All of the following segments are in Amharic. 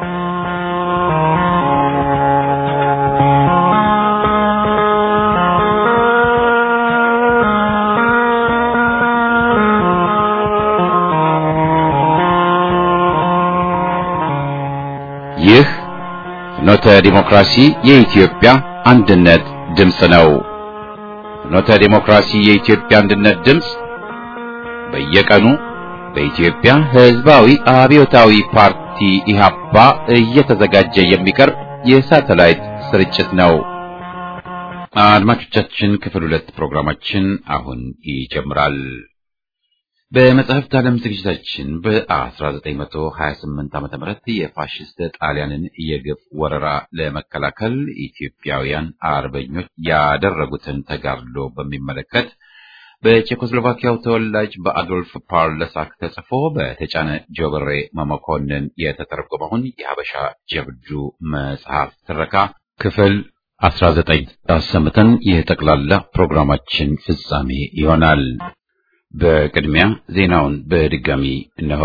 ይህ ፍኖተ ዲሞክራሲ የኢትዮጵያ አንድነት ድምፅ ነው። ፍኖተ ዲሞክራሲ የኢትዮጵያ አንድነት ድምፅ በየቀኑ በኢትዮጵያ ሕዝባዊ አብዮታዊ ፓርቲ ኢህአፓ እየተዘጋጀ የሚቀርብ የሳተላይት ስርጭት ነው። አድማጮቻችን፣ ክፍል ሁለት ፕሮግራማችን አሁን ይጀምራል። በመጽሐፍት ዓለም ዝግጅታችን በ1928 ዓመተ ምህረት የፋሽስት ጣሊያንን የግፍ ወረራ ለመከላከል ኢትዮጵያውያን አርበኞች ያደረጉትን ተጋድሎ በሚመለከት በቼኮስሎቫኪያው ተወላጅ በአዶልፍ ፓርለሳክ ተጽፎ በተጫነ ጆብሬ መመኮንን የተተረጎመውን የሀበሻ ጀብዱ መጽሐፍ ትረካ ክፍል 19 አሰምተን የጠቅላላ ፕሮግራማችን ፍጻሜ ይሆናል። በቅድሚያ ዜናውን በድጋሚ እነሆ።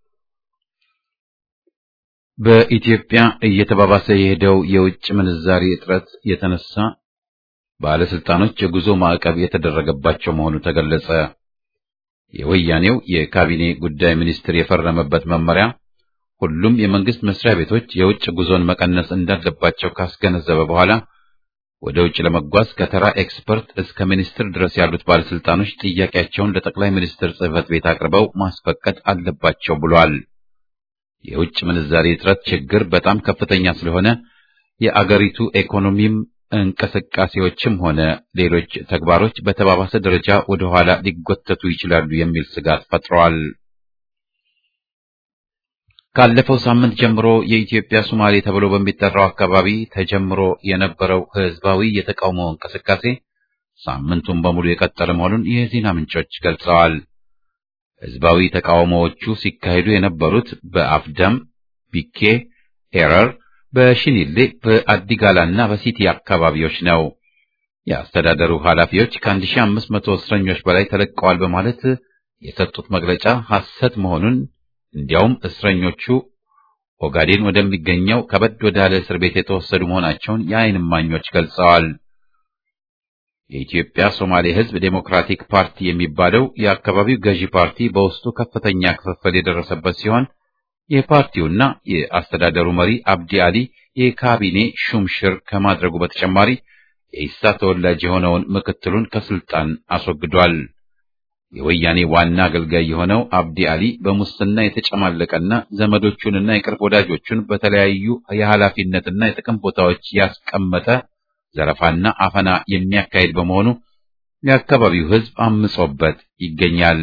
በኢትዮጵያ እየተባባሰ የሄደው የውጭ ምንዛሪ እጥረት የተነሳ ባለስልጣኖች የጉዞ ማዕቀብ የተደረገባቸው መሆኑ ተገለጸ። የወያኔው የካቢኔ ጉዳይ ሚኒስትር የፈረመበት መመሪያ ሁሉም የመንግስት መስሪያ ቤቶች የውጭ ጉዞን መቀነስ እንዳለባቸው ካስገነዘበ በኋላ ወደ ውጭ ለመጓዝ ከተራ ኤክስፐርት እስከ ሚኒስትር ድረስ ያሉት ባለስልጣኖች ጥያቄያቸውን ለጠቅላይ ሚኒስትር ጽሕፈት ቤት አቅርበው ማስፈቀድ አለባቸው ብሏል። የውጭ ምንዛሪ እጥረት ችግር በጣም ከፍተኛ ስለሆነ የአገሪቱ ኢኮኖሚም እንቅስቃሴዎችም ሆነ ሌሎች ተግባሮች በተባባሰ ደረጃ ወደ ኋላ ሊጎተቱ ይችላሉ የሚል ስጋት ፈጥረዋል። ካለፈው ሳምንት ጀምሮ የኢትዮጵያ ሶማሌ ተብሎ በሚጠራው አካባቢ ተጀምሮ የነበረው ህዝባዊ የተቃውሞ እንቅስቃሴ ሳምንቱን በሙሉ የቀጠለ መሆኑን የዜና ምንጮች ገልጸዋል። ህዝባዊ ተቃውሞዎቹ ሲካሄዱ የነበሩት በአፍደም፣ ቢኬ፣ ኤረር፣ በሽኒሌ፣ በአዲጋላና በሲቲ አካባቢዎች ነው። የአስተዳደሩ ኃላፊዎች ከ1500 እስረኞች በላይ ተለቀዋል በማለት የሰጡት መግለጫ ሐሰት መሆኑን እንዲያውም እስረኞቹ ኦጋዴን ወደሚገኘው ከበድ ወዳለ እስር ቤት የተወሰዱ መሆናቸውን የዓይን እማኞች ገልጸዋል። የኢትዮጵያ ሶማሌ ህዝብ ዴሞክራቲክ ፓርቲ የሚባለው የአካባቢው ገዢ ፓርቲ በውስጡ ከፍተኛ ክፍፍል የደረሰበት ሲሆን የፓርቲውና የአስተዳደሩ መሪ አብዲ አሊ የካቢኔ ሹምሽር ከማድረጉ በተጨማሪ የኢሳ ተወላጅ የሆነውን ምክትሉን ከስልጣን አስወግዷል። የወያኔ ዋና አገልጋይ የሆነው አብዲ አሊ በሙስና የተጨማለቀና ዘመዶቹንና የቅርብ ወዳጆቹን በተለያዩ የኃላፊነትና የጥቅም ቦታዎች ያስቀመጠ ዘረፋና አፈና የሚያካሄድ በመሆኑ የአካባቢው ህዝብ አምጾበት ይገኛል።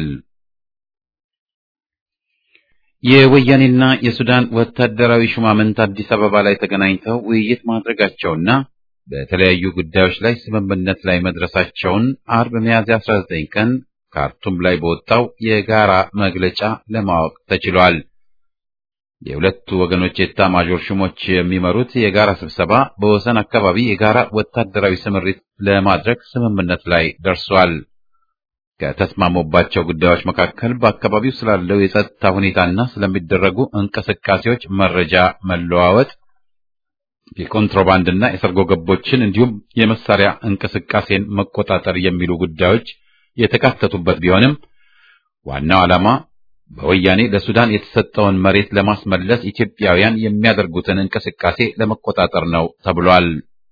የወያኔና የሱዳን ወታደራዊ ሹማምንት አዲስ አበባ ላይ ተገናኝተው ውይይት ማድረጋቸውና በተለያዩ ጉዳዮች ላይ ስምምነት ላይ መድረሳቸውን አርብ ሚያዝያ 19 ቀን ካርቱም ላይ በወጣው የጋራ መግለጫ ለማወቅ ተችሏል። የሁለቱ ወገኖች የኤታ ማዦር ሹሞች የሚመሩት የጋራ ስብሰባ በወሰን አካባቢ የጋራ ወታደራዊ ስምሪት ለማድረግ ስምምነት ላይ ደርሷል። ከተስማሙባቸው ጉዳዮች መካከል በአካባቢው ስላለው የጸጥታ ሁኔታና ስለሚደረጉ እንቅስቃሴዎች መረጃ መለዋወጥ፣ የኮንትሮባንድና የሰርጎ ገቦችን እንዲሁም የመሳሪያ እንቅስቃሴን መቆጣጠር የሚሉ ጉዳዮች የተካተቱበት ቢሆንም ዋናው ዓላማ በወያኔ ለሱዳን የተሰጠውን መሬት ለማስመለስ ኢትዮጵያውያን የሚያደርጉትን እንቅስቃሴ ለመቆጣጠር ነው ተብሏል።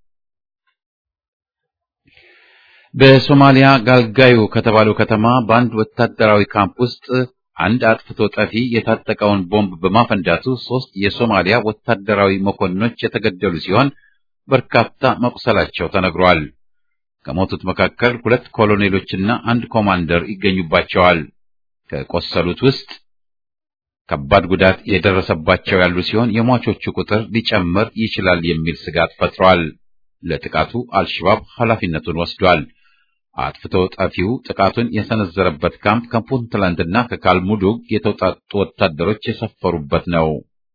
በሶማሊያ ጋልጋዩ ከተባለው ከተማ በአንድ ወታደራዊ ካምፕ ውስጥ አንድ አጥፍቶ ጠፊ የታጠቀውን ቦምብ በማፈንዳቱ ሶስት የሶማሊያ ወታደራዊ መኮንኖች የተገደሉ ሲሆን በርካታ መቁሰላቸው ተነግሯል። ከሞቱት መካከል ሁለት ኮሎኔሎችና አንድ ኮማንደር ይገኙባቸዋል። ከቆሰሉት ውስጥ ከባድ ጉዳት የደረሰባቸው ያሉ ሲሆን የሟቾቹ ቁጥር ሊጨምር ይችላል የሚል ስጋት ፈጥሯል። ለጥቃቱ አልሸባብ ኃላፊነቱን ወስዷል። አጥፍቶ ጠፊው ጥቃቱን የሰነዘረበት ካምፕ ከፑንትላንድና ከካልሙዱግ የተውጣጡ ወታደሮች የሰፈሩበት ነው።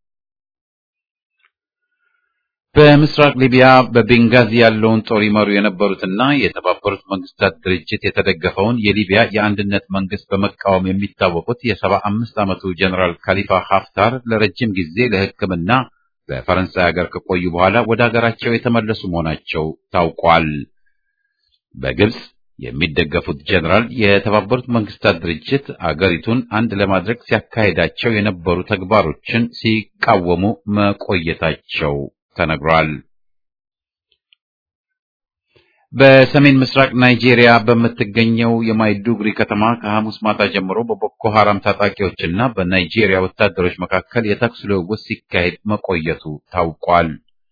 በምስራቅ ሊቢያ በቤንጋዚ ያለውን ጦር ይመሩ የነበሩትና የተባበሩት መንግስታት ድርጅት የተደገፈውን የሊቢያ የአንድነት መንግስት በመቃወም የሚታወቁት የሰባ አምስት ዓመቱ ጀኔራል ካሊፋ ሀፍታር ለረጅም ጊዜ ለሕክምና በፈረንሳይ ሀገር ከቆዩ በኋላ ወደ ሀገራቸው የተመለሱ መሆናቸው ታውቋል። በግብጽ የሚደገፉት ጀነራል የተባበሩት መንግስታት ድርጅት አገሪቱን አንድ ለማድረግ ሲያካሂዳቸው የነበሩ ተግባሮችን ሲቃወሙ መቆየታቸው ተነግሯል። በሰሜን ምስራቅ ናይጄሪያ በምትገኘው የማይዱጉሪ ከተማ ከሐሙስ ማታ ጀምሮ በቦኮ ሐራም ታጣቂዎችና በናይጄሪያ ወታደሮች መካከል የተኩስ ልውውጥ ሲካሄድ መቆየቱ ታውቋል።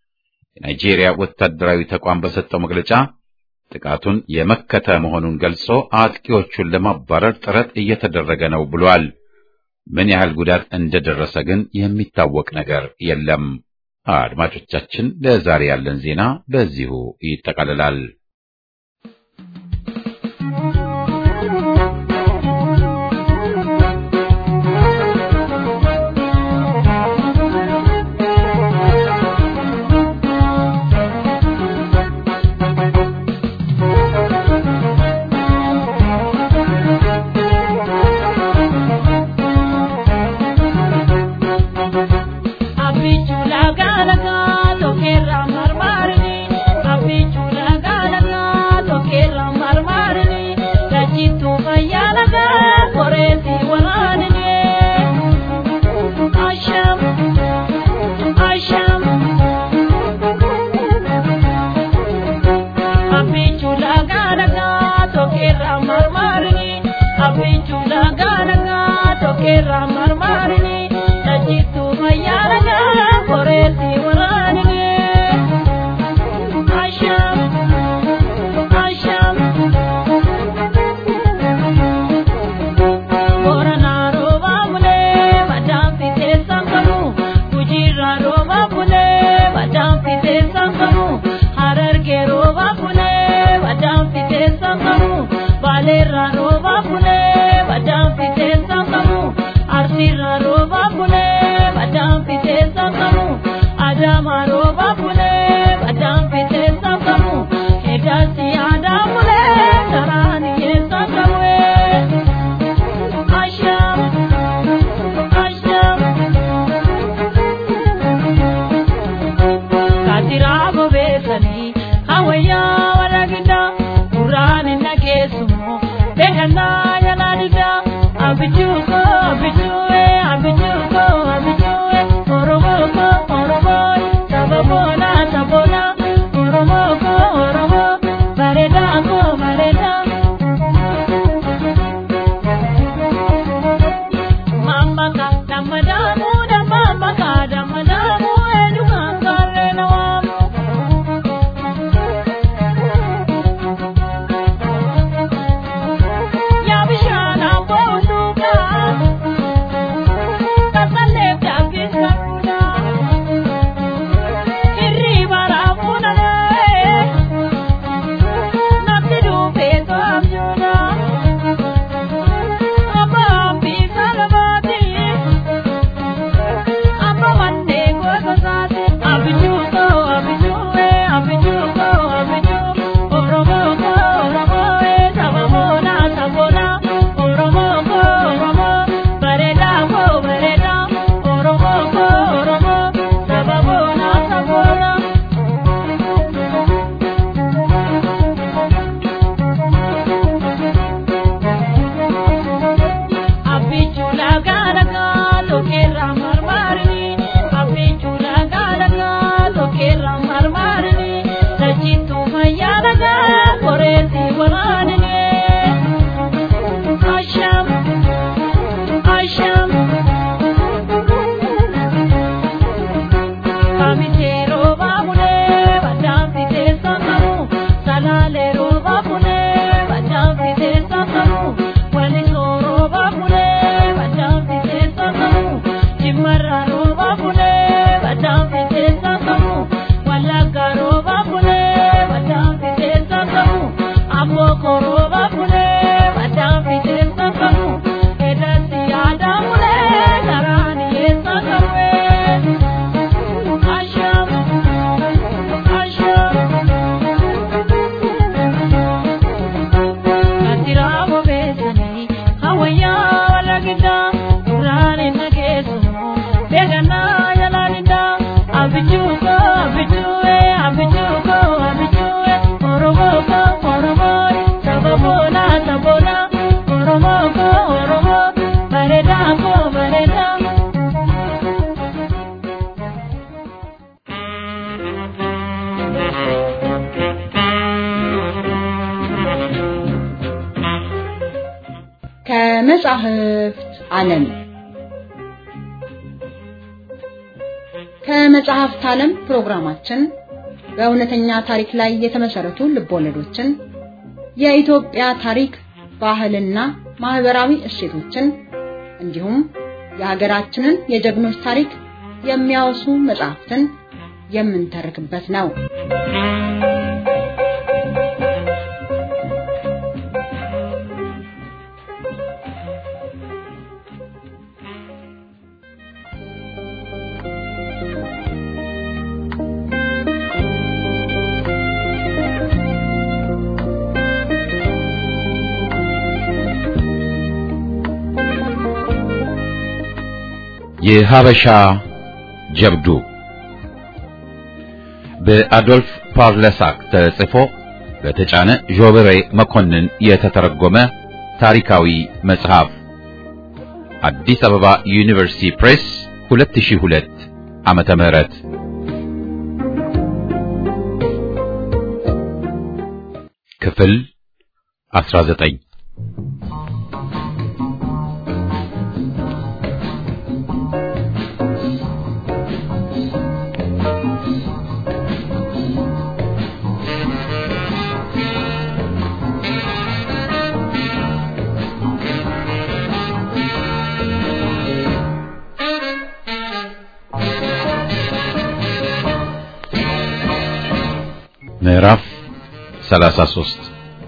የናይጄሪያ ወታደራዊ ተቋም በሰጠው መግለጫ ጥቃቱን የመከተ መሆኑን ገልጾ አጥቂዎቹን ለማባረር ጥረት እየተደረገ ነው ብሏል። ምን ያህል ጉዳት እንደደረሰ ግን የሚታወቅ ነገር የለም። አድማጮቻችን፣ ለዛሬ ያለን ዜና በዚሁ ይጠቃልላል። Beekan ከመጻሕፍት ዓለም ከመጽሐፍት ዓለም ፕሮግራማችን በእውነተኛ ታሪክ ላይ የተመሰረቱ ልቦለዶችን፣ የኢትዮጵያ ታሪክ፣ ባህልና ማህበራዊ እሴቶችን እንዲሁም የሀገራችንን የጀግኖች ታሪክ የሚያወሱ መጽሐፍትን የምንተርክበት ነው። የሀበሻ ጀብዱ በአዶልፍ ፓርለሳክ ተጽፎ በተጫነ ዦበሬ መኮንን የተተረጎመ ታሪካዊ መጽሐፍ አዲስ አበባ ዩኒቨርሲቲ ፕሬስ 2002 ዓመተ ምህረት ክፍል 19 ምዕራፍ 33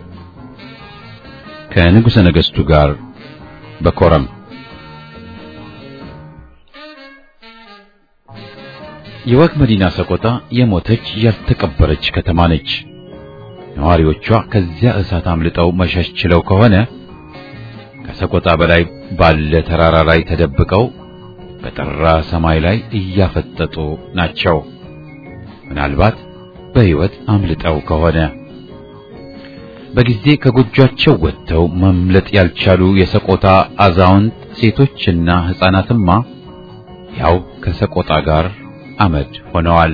ከንጉሠ ነገሥቱ ጋር በኮረም የወግ መዲና ሰቆጣ የሞተች ያልተቀበረች ከተማ ነች። ነዋሪዎቿ ከዚያ እሳት አምልጠው መሸሽ ችለው ከሆነ ከሰቆጣ በላይ ባለ ተራራ ላይ ተደብቀው በጠራ ሰማይ ላይ እያፈጠጡ ናቸው። ምናልባት በሕይወት አምልጠው ከሆነ በጊዜ ከጎጇቸው ወጥተው መምለጥ ያልቻሉ የሰቆጣ አዛውንት ሴቶችና ሕፃናትማ ያው ከሰቆጣ ጋር አመድ ሆነዋል።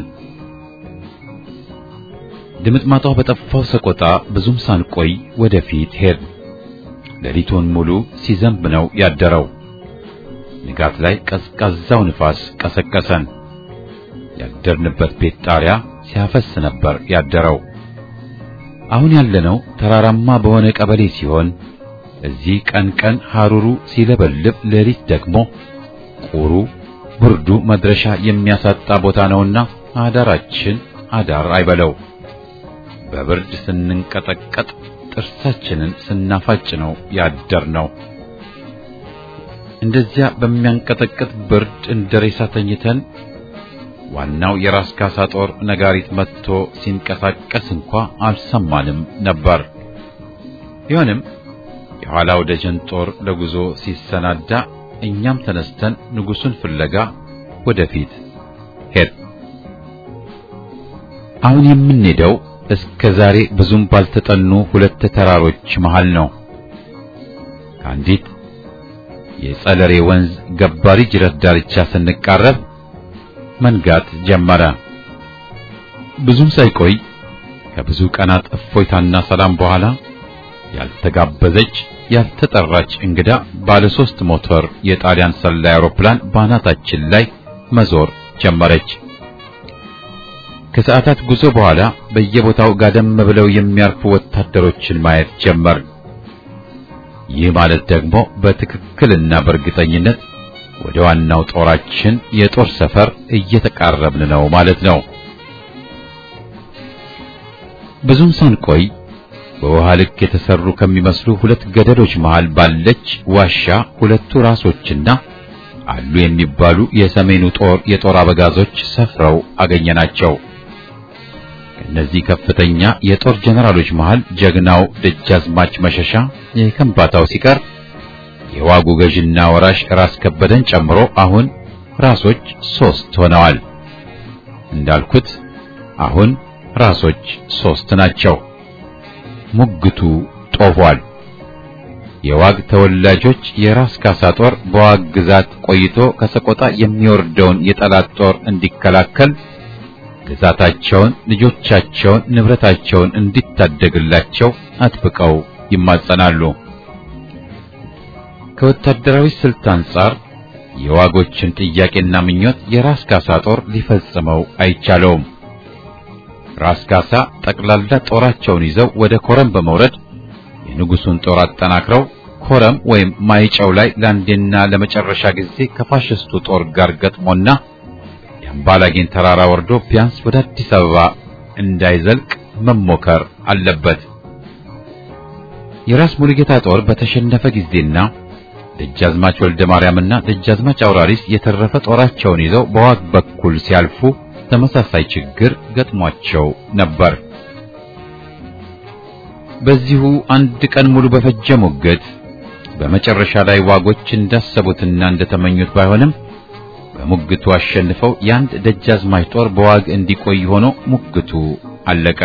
ድምጥማጧ በጠፋው ሰቆጣ ብዙም ሳንቆይ ወደፊት ሄድ። ሌሊቱን ሙሉ ሲዘንብ ነው ያደረው። ንጋት ላይ ቀዝቃዛው ንፋስ ቀሰቀሰን። ያደርንበት ቤት ጣሪያ ሲያፈስ ነበር ያደረው። አሁን ያለነው ተራራማ በሆነ ቀበሌ ሲሆን እዚህ ቀን ቀን ሐሩሩ ሲለበልብ፣ ሌሊት ደግሞ ቁሩ ብርዱ መድረሻ የሚያሳጣ ቦታ ነውና አዳራችን አዳር አይበለው። በብርድ ስንንቀጠቀጥ ጥርሳችንን ስናፋጭ ነው ያደር ነው። እንደዚያ በሚያንቀጠቅጥ ብርድ እንደ ሬሳ ተኝተን ዋናው የራስ ካሳ ጦር ነጋሪት መጥቶ ሲንቀሳቀስ እንኳ አልሰማንም ነበር። ቢሆንም የኋላው ደጀን ጦር ለጉዞ ሲሰናዳ እኛም ተነስተን ንጉሱን ፍለጋ ወደፊት ሄድ። አሁን የምንሄደው እስከ ዛሬ ብዙም ባልተጠኑ ሁለት ተራሮች መሃል ነው። ከአንዲት የጸለሬ ወንዝ ገባሪ ጅረት ዳርቻ ስንቃረብ መንጋት ጀመረ። ብዙም ሳይቆይ ከብዙ ቀናት እፎይታና ሰላም በኋላ ያልተጋበዘች ያልተጠራች እንግዳ ባለ ሶስት ሞተር የጣሊያን ሰላይ አውሮፕላን ባናታችን ላይ መዞር ጀመረች። ከሰዓታት ጉዞ በኋላ በየቦታው ጋደም ብለው የሚያርፉ ወታደሮችን ማየት ጀመር። ይህ ማለት ደግሞ በትክክልና በእርግጠኝነት ወደ ዋናው ጦራችን የጦር ሰፈር እየተቃረብን ነው ማለት ነው። ብዙም ሳንቆይ በውሃ ልክ የተሰሩ ከሚመስሉ ሁለት ገደሎች መሃል ባለች ዋሻ ሁለቱ ራሶችና አሉ የሚባሉ የሰሜኑ ጦር የጦር አበጋዞች ሰፍረው አገኘናቸው። ከእነዚህ ከፍተኛ የጦር ጀነራሎች መሃል ጀግናው ደጃዝማች መሸሻ የከምባታው ሲቀር የዋጉ ገዥና ወራሽ ራስ ከበደን ጨምሮ አሁን ራሶች ሶስት ሆነዋል። እንዳልኩት አሁን ራሶች ሶስት ናቸው። ሙግቱ ጦፏል። የዋግ ተወላጆች የራስ ካሳ ጦር በዋግ ግዛት ቆይቶ ከሰቆጣ የሚወርደውን የጠላት ጦር እንዲከላከል ግዛታቸውን፣ ልጆቻቸውን፣ ንብረታቸውን እንዲታደግላቸው አጥብቀው ይማጸናሉ። ከወታደራዊ ስልት አንጻር የዋጎችን ጥያቄና ምኞት የራስ ካሳ ጦር ሊፈጽመው አይቻለውም። ራስ ካሳ ጠቅላላ ጦራቸውን ይዘው ወደ ኮረም በመውረድ የንጉሱን ጦር አጠናክረው ኮረም ወይም ማይጨው ላይ ለአንዴና ለመጨረሻ ጊዜ ከፋሽስቱ ጦር ጋር ገጥሞና የአምባላጌን ተራራ ወርዶ ቢያንስ ወደ አዲስ አበባ እንዳይዘልቅ መሞከር አለበት። የራስ ሙሉጌታ ጦር በተሸነፈ ጊዜና ደጃዝማች ወልደ ማርያምና ደጃዝማች አውራሪስ የተረፈ ጦራቸውን ይዘው በዋግ በኩል ሲያልፉ ተመሳሳይ ችግር ገጥሟቸው ነበር። በዚሁ አንድ ቀን ሙሉ በፈጀ ሙግት በመጨረሻ ላይ ዋጎች እንዳሰቡትና እንደተመኙት ባይሆንም በሙግቱ አሸንፈው የአንድ ደጃዝማች ጦር በዋግ እንዲቆይ ሆኖ ሙግቱ አለቀ።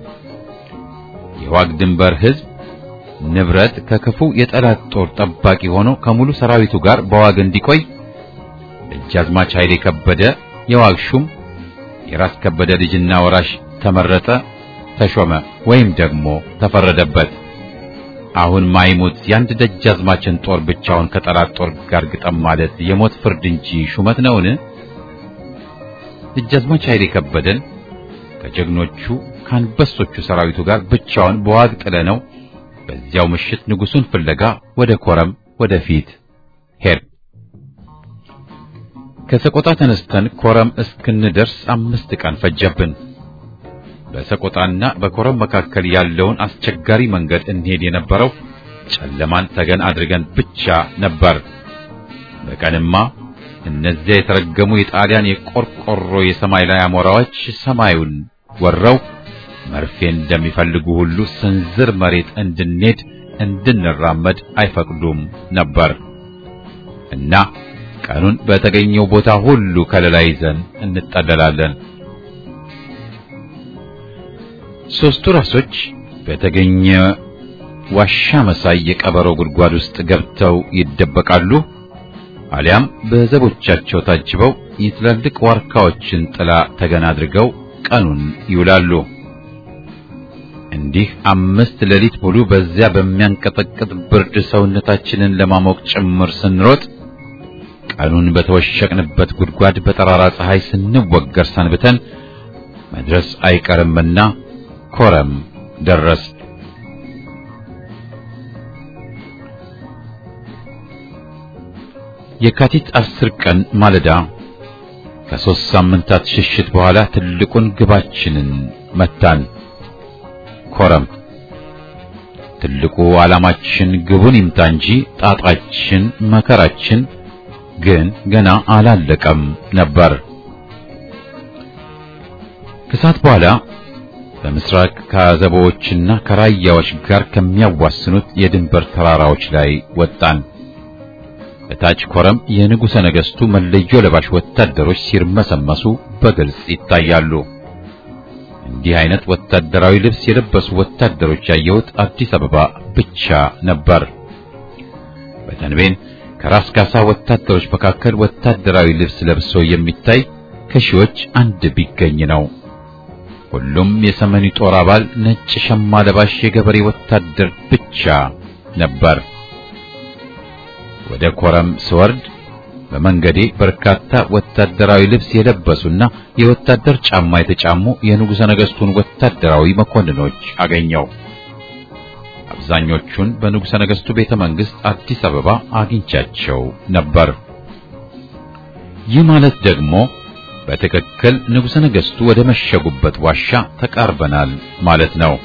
የዋግ ድንበር ሕዝብ ንብረት ከክፉ የጠላት ጦር ጠባቂ ሆኖ ከሙሉ ሰራዊቱ ጋር በዋግ እንዲቆይ ደጃዝማች ኃይሌ ከበደ የዋግ ሹም የራስ ከበደ ልጅና ወራሽ ተመረጠ፣ ተሾመ ወይም ደግሞ ተፈረደበት። አሁን ማይሙት የአንድ ደጃዝማችን ጦር ብቻውን ከጠላት ጦር ጋር ግጠም ማለት የሞት ፍርድ እንጂ ሹመት ነውን? ደጃዝማች ኃይሌ ከበደን ከጀግኖቹ ከአንበሶቹ ሰራዊቱ ጋር ብቻውን በዋግ ጥለነው በዚያው ምሽት ንጉሱን ፍለጋ ወደ ኮረም ወደፊት ሄድ። ከሰቆጣ ተነስተን ኮረም እስክንደርስ አምስት ቀን ፈጀብን። በሰቆጣና በኮረም መካከል ያለውን አስቸጋሪ መንገድ እንሄድ የነበረው ጨለማን ተገን አድርገን ብቻ ነበር። በቀንማ እነዚያ የተረገሙ የጣሊያን የቆርቆሮ የሰማይ ላይ አሞራዎች ሰማዩን ወረው መርፌ እንደሚፈልጉ ሁሉ ስንዝር መሬት እንድንሄድ እንድንራመድ አይፈቅዱም ነበር እና ቀኑን በተገኘው ቦታ ሁሉ ከለላ ይዘን እንጠለላለን። ሦስቱ ራሶች በተገኘ ዋሻ መሳይ የቀበሮ ጉድጓድ ውስጥ ገብተው ይደበቃሉ። አሊያም በዘቦቻቸው ታጅበው የትላልቅ ዋርካዎችን ጥላ ተገን አድርገው ቀኑን ይውላሉ። እንዲህ አምስት ሌሊት ሙሉ በዚያ በሚያንቀጠቅጥ ብርድ ሰውነታችንን ለማሞቅ ጭምር ስንሮጥ ቀኑን በተወሸቅንበት ጉድጓድ በጠራራ ፀሐይ ስንወገር ሰንብተን መድረስ አይቀርምና ኮረም ደረስ። የካቲት አስር ቀን ማለዳ ከሦስት ሳምንታት ሽሽት በኋላ ትልቁን ግባችንን መታን። ኮረም ትልቁ ዓላማችን ግቡን ይምታ እንጂ ጣጣችን መከራችን ግን ገና አላለቀም ነበር። ከሰዓት በኋላ በምስራቅ ከአዘቦዎችና ከራያዎች ጋር ከሚያዋስኑት የድንበር ተራራዎች ላይ ወጣን። በታች ኮረም የንጉሠ ነገሥቱ መለዮ ለባሽ ወታደሮች ሲርመሰመሱ በግልጽ ይታያሉ። እንዲህ አይነት ወታደራዊ ልብስ የለበሱ ወታደሮች ያየሁት አዲስ አበባ ብቻ ነበር። በተንቤን ከራስ ካሳ ወታደሮች መካከል ወታደራዊ ልብስ ለብሶ የሚታይ ከሺዎች አንድ ቢገኝ ነው። ሁሉም የሰሜኑ ጦር አባል ነጭ ሸማ ለባሽ የገበሬ ወታደር ብቻ ነበር። ወደ ኮረም ስወርድ በመንገዴ በርካታ ወታደራዊ ልብስ የለበሱና የወታደር ጫማ የተጫሙ የንጉሠ ነገሥቱን ወታደራዊ መኮንኖች አገኘው። አብዛኞቹን በንጉሠ ነገሥቱ ቤተ መንግሥት አዲስ አበባ አግኝቻቸው ነበር። ይህ ማለት ደግሞ በትክክል ንጉሠ ነገሥቱ ወደ መሸጉበት ዋሻ ተቃርበናል ማለት ነው።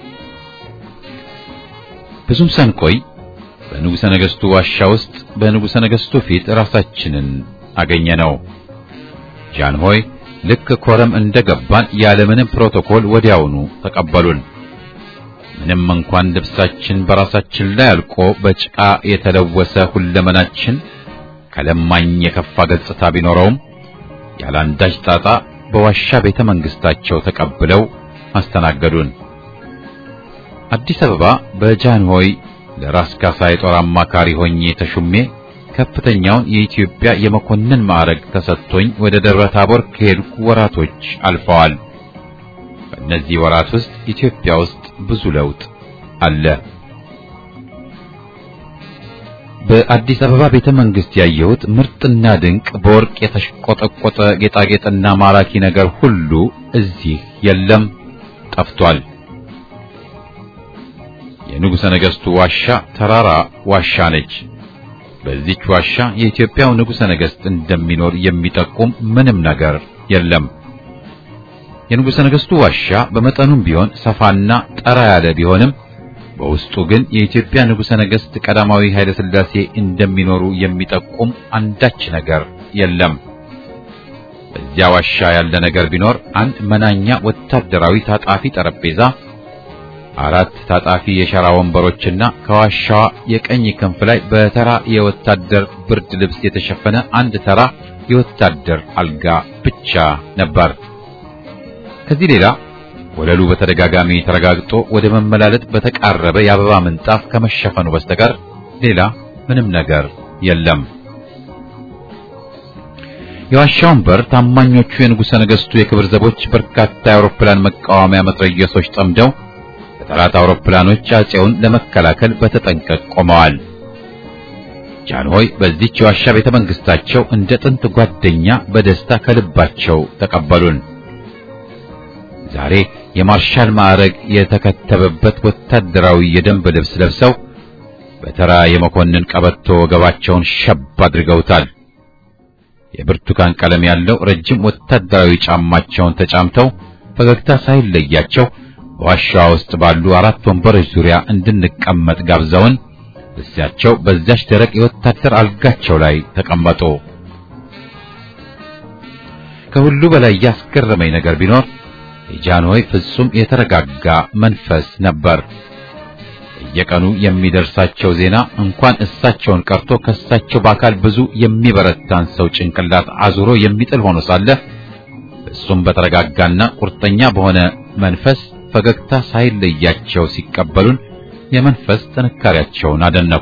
ብዙም ሳንቆይ በንጉሠ ነገሥቱ ዋሻ ውስጥ በንጉሠ ነገሥቱ ፊት ራሳችንን አገኘነው። ጃንሆይ ልክ ኮረም እንደገባን ያለምንም ፕሮቶኮል ወዲያውኑ ተቀበሉን። ምንም እንኳን ልብሳችን በራሳችን ላይ አልቆ በጭቃ የተለወሰ ሁለመናችን ከለማኝ የከፋ ገጽታ ቢኖረውም ያላንዳች ጣጣ በዋሻ ቤተ መንግስታቸው ተቀብለው አስተናገዱን። አዲስ አበባ በጃንሆይ ለራስ ካሳ የጦር አማካሪ ሆኜ ተሹሜ ከፍተኛውን የኢትዮጵያ የመኮንን ማዕረግ ተሰጥቶኝ ወደ ደብረ ታቦር ከሄድኩ ወራቶች አልፈዋል። በእነዚህ ወራት ውስጥ ኢትዮጵያ ውስጥ ብዙ ለውጥ አለ። በአዲስ አበባ ቤተ መንግስት ያየሁት ምርጥና ድንቅ በወርቅ የተሽቆጠቆጠ ጌጣጌጥና ማራኪ ነገር ሁሉ እዚህ የለም፣ ጠፍቷል። የንጉሠ ነገሥቱ ዋሻ ተራራ ዋሻ ነች። በዚች ዋሻ የኢትዮጵያው ንጉሠ ነገሥት እንደሚኖር የሚጠቁም ምንም ነገር የለም። የንጉሠ ነገሥቱ ዋሻ በመጠኑም ቢሆን ሰፋና ጠራ ያለ ቢሆንም በውስጡ ግን የኢትዮጵያ ንጉሠ ነገሥት ቀዳማዊ ኃይለ ሥላሴ እንደሚኖሩ የሚጠቁም አንዳች ነገር የለም። በዚያ ዋሻ ያለ ነገር ቢኖር አንድ መናኛ ወታደራዊ ታጣፊ ጠረጴዛ፣ አራት ታጣፊ የሸራ ወንበሮችና ከዋሻዋ የቀኝ ክንፍ ላይ በተራ የወታደር ብርድ ልብስ የተሸፈነ አንድ ተራ የወታደር አልጋ ብቻ ነበር። ከዚህ ሌላ ወለሉ በተደጋጋሚ ተረጋግጦ ወደ መመላለጥ በተቃረበ የአበባ ምንጣፍ ከመሸፈኑ በስተቀር ሌላ ምንም ነገር የለም። የዋሻውን በር ታማኞቹ የንጉሠ ነገሥቱ የክብር ዘቦች በርካታ የአውሮፕላን መቃወሚያ መትረየሶች ጠምደው በጠላት አውሮፕላኖች አጼውን ለመከላከል በተጠንቀቅ ቆመዋል። ጃንሆይ በዚህች የዋሻ ቤተ መንግስታቸው እንደ ጥንት ጓደኛ በደስታ ከልባቸው ተቀበሉን። ዛሬ የማርሻል ማዕረግ የተከተበበት ወታደራዊ የደንብ ልብስ ለብሰው በተራ የመኮንን ቀበቶ ወገባቸውን ሸብ አድርገውታል። የብርቱካን ቀለም ያለው ረጅም ወታደራዊ ጫማቸውን ተጫምተው ፈገግታ ሳይለያቸው በዋሻዋ ውስጥ ባሉ አራት ወንበሮች ዙሪያ እንድንቀመጥ ጋብዘውን እዚያቸው በዚያች ደረቅ የወታደር አልጋቸው ላይ ተቀመጡ። ከሁሉ በላይ ያስገረመኝ ነገር ቢኖር የጃንሆይ ፍጹም የተረጋጋ መንፈስ ነበር። በየቀኑ የሚደርሳቸው ዜና እንኳን እሳቸውን ቀርቶ ከእሳቸው በአካል ብዙ የሚበረታን ሰው ጭንቅላት አዙሮ የሚጥል ሆኖ ሳለ እሱም በተረጋጋና ቁርጠኛ በሆነ መንፈስ ፈገግታ ሳይለያቸው ሲቀበሉን የመንፈስ ጥንካሬያቸውን አደነቁ።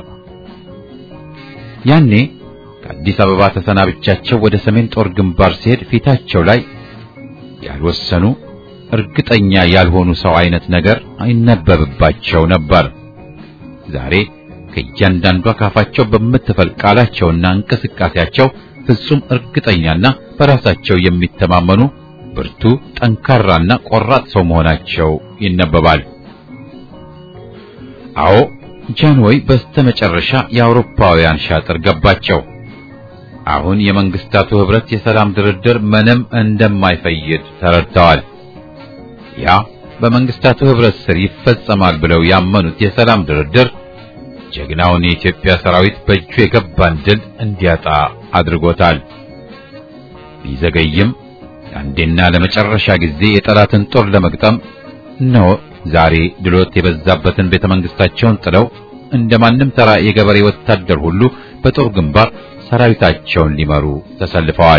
ያኔ ከአዲስ አበባ ተሰናብቻቸው ወደ ሰሜን ጦር ግንባር ሲሄድ ፊታቸው ላይ ያልወሰኑ እርግጠኛ ያልሆኑ ሰው አይነት ነገር አይነበብባቸው ነበር። ዛሬ ከእያንዳንዷ ካፋቸው በምትፈልቅ ቃላቸውና እንቅስቃሴያቸው ፍጹም እርግጠኛና በራሳቸው የሚተማመኑ ብርቱ፣ ጠንካራና ቆራጥ ሰው መሆናቸው ይነበባል። አዎ ጃንሆይ በስተመጨረሻ የአውሮፓውያን ሻጥር ገባቸው። አሁን የመንግስታቱ ህብረት የሰላም ድርድር ምንም እንደማይፈይድ ተረድተዋል። ያ በመንግስታቱ ህብረት ስር ይፈጸማል ብለው ያመኑት የሰላም ድርድር ጀግናውን የኢትዮጵያ ሰራዊት በእጁ የገባን ድል እንዲያጣ አድርጎታል። ቢዘገይም አንዴና ለመጨረሻ ጊዜ የጠላትን ጦር ለመግጠም እነሆ ዛሬ ድሎት የበዛበትን ቤተ መንግስታቸውን ጥለው እንደማንም ተራ የገበሬ ወታደር ሁሉ በጦር ግንባር ሰራዊታቸውን ሊመሩ ተሰልፈዋል።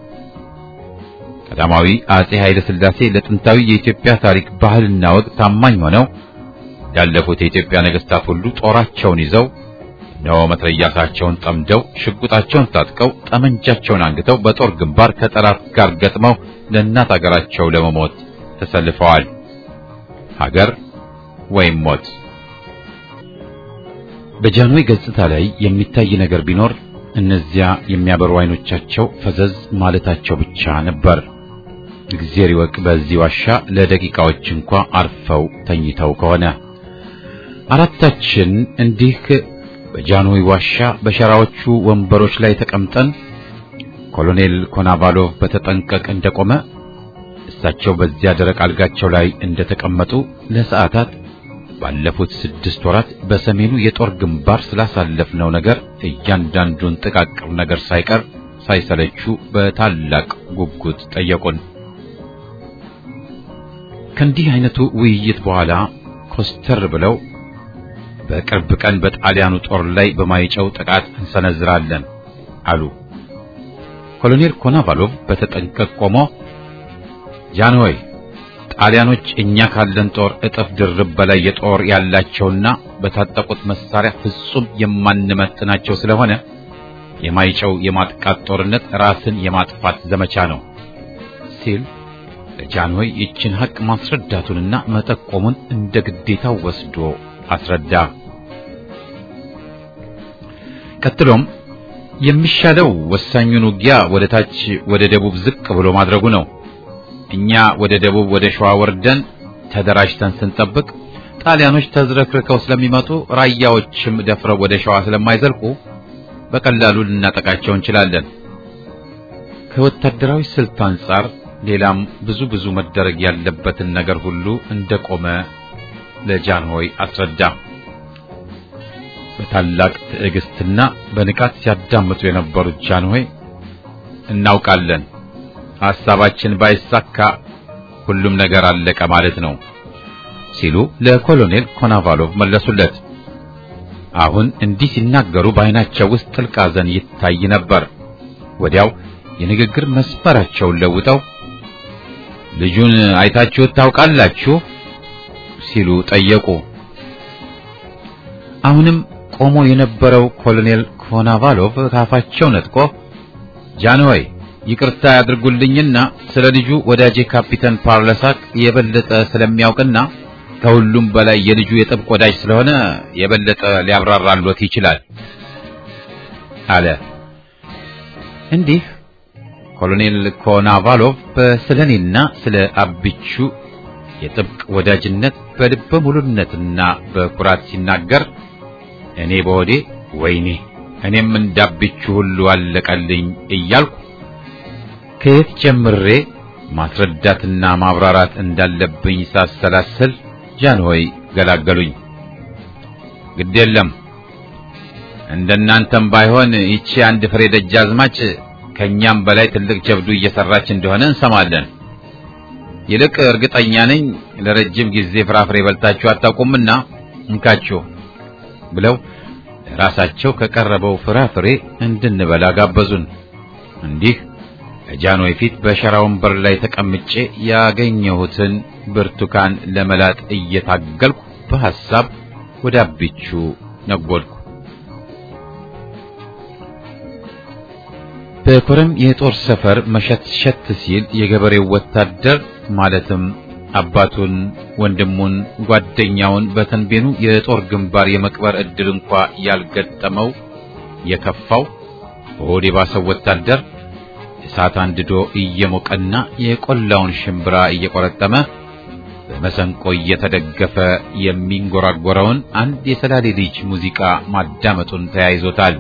ቀዳማዊ አጼ ኃይለ ሥላሴ ለጥንታዊ የኢትዮጵያ ታሪክ ባህልና ወግ ታማኝ ሆነው ያለፉት የኢትዮጵያ ነገስታት ሁሉ ጦራቸውን ይዘው እነሆ መትረያሳቸውን ጠምደው ሽጉጣቸውን ታጥቀው ጠመንጃቸውን አንግተው በጦር ግንባር ከጠላት ጋር ገጥመው ለእናት አገራቸው ለመሞት ተሰልፈዋል። ሀገር ወይም ሞት። በጃንሆይ ገጽታ ላይ የሚታይ ነገር ቢኖር እነዚያ የሚያበሩ አይኖቻቸው ፈዘዝ ማለታቸው ብቻ ነበር። እግዚአብሔር ይወቅ በዚህ ዋሻ ለደቂቃዎች እንኳ አርፈው ተኝተው ከሆነ። አራታችን እንዲህ በጃንሆይ ዋሻ በሸራዎቹ ወንበሮች ላይ ተቀምጠን ኮሎኔል ኮናቫሎቭ በተጠንቀቅ እንደቆመ እሳቸው በዚያ ደረቅ አልጋቸው ላይ እንደተቀመጡ ለሰዓታት ባለፉት ስድስት ወራት በሰሜኑ የጦር ግንባር ስላሳለፍነው ነገር እያንዳንዱን ጥቃቅር ነገር ሳይቀር ሳይሰለቹ በታላቅ ጉጉት ጠየቁን። ከእንዲህ አይነቱ ውይይት በኋላ ኮስተር ብለው በቅርብ ቀን በጣሊያኑ ጦር ላይ በማይጨው ጥቃት እንሰነዝራለን አሉ። ኮሎኔል ኮናቫሎቭ በተጠንቀቅ ቆሞ ጃንሆይ ጣሊያኖች እኛ ካለን ጦር እጥፍ ድርብ በላይ የጦር ያላቸውና በታጠቁት መሳሪያ ፍጹም የማንመጥናቸው ስለሆነ የማይጨው የማጥቃት ጦርነት ራስን የማጥፋት ዘመቻ ነው ሲል ለጃንሆይ ይችን ሐቅ ማስረዳቱንና መጠቆሙን እንደ ግዴታው ወስዶ አስረዳ። ቀጥሎም የሚሻለው ወሳኙን ውጊያ ወደ ታች ወደ ደቡብ ዝቅ ብሎ ማድረጉ ነው። እኛ ወደ ደቡብ ወደ ሸዋ ወርደን ተደራጅተን ስንጠብቅ ጣሊያኖች ተዝረክርከው ስለሚመጡ ራያዎችም ደፍረው ወደ ሸዋ ስለማይዘልቁ በቀላሉ ልናጠቃቸው እንችላለን። ከወታደራዊ ስልት አንጻር ሌላም ብዙ ብዙ መደረግ ያለበትን ነገር ሁሉ እንደቆመ ለጃንሆይ አስረዳ። በታላቅ ትዕግስትና በንቃት ሲያዳምጡ የነበሩት ጃንሆይ እናውቃለን፣ ሐሳባችን ባይሳካ ሁሉም ነገር አለቀ ማለት ነው ሲሉ ለኮሎኔል ኮናቫሎቭ መለሱለት። አሁን እንዲህ ሲናገሩ በዓይናቸው ውስጥ ጥልቅ ሐዘን ይታይ ነበር። ወዲያው የንግግር መስመራቸውን ለውጠው ልጁን አይታችሁት ታውቃላችሁ ሲሉ ጠየቁ። አሁንም ቆሞ የነበረው ኮሎኔል ኮናቫሎቭ ካፋቸው ነጥቆ ጃንሆይ ይቅርታ ያድርጉልኝና ስለ ልጁ ወዳጄ ካፒተን ፓርለሳክ የበለጠ ስለሚያውቅና ከሁሉም በላይ የልጁ የጥብቅ ወዳጅ ስለሆነ የበለጠ ሊያብራራሎት ይችላል አለ። እንዲህ ኮሎኔል ኮናቫሎቭ ስለኔና ስለ አብቹ የጥብቅ ወዳጅነት በልበ ሙሉነትና በኩራት ሲናገር እኔ በወዴ ወይኔ እኔም እንዳብቹ ሁሉ አለቀልኝ እያልኩ ከየት ጀምሬ ማስረዳትና ማብራራት እንዳለብኝ ሳሰላስል ጃንሆይ ገላገሉኝ። ግድ የለም እንደናንተም ባይሆን ይቺ አንድ ፍሬ ደጃዝማች ከኛም በላይ ትልቅ ጀብዱ እየሰራች እንደሆነ እንሰማለን። ይልቅ እርግጠኛ ነኝ ለረጅም ጊዜ ፍራፍሬ በልታችሁ አታውቁምና እንካችሁ ብለው ለራሳቸው ከቀረበው ፍራፍሬ እንድንበላ ጋበዙን። እንዲህ ከጃንሆይ ፊት በሸራ ወንበር ላይ ተቀምጬ ያገኘሁትን ብርቱካን ለመላጥ እየታገልኩ በሐሳብ ወደ አቢቹ ነጎድኩ። በኮረም የጦር ሰፈር መሸትሸት ሲል የገበሬው ወታደር ማለትም አባቱን፣ ወንድሙን፣ ጓደኛውን በተንቤኑ የጦር ግንባር የመቅበር ዕድል እንኳ ያልገጠመው የከፋው በሆድ የባሰው ወታደር እሳት አንድዶ እየሞቀና የቆላውን ሽምብራ እየቆረጠመ በመሰንቆ እየተደገፈ የሚንጎራጎረውን አንድ የሰላሌ ልጅ ሙዚቃ ማዳመጡን ተያይዞታል።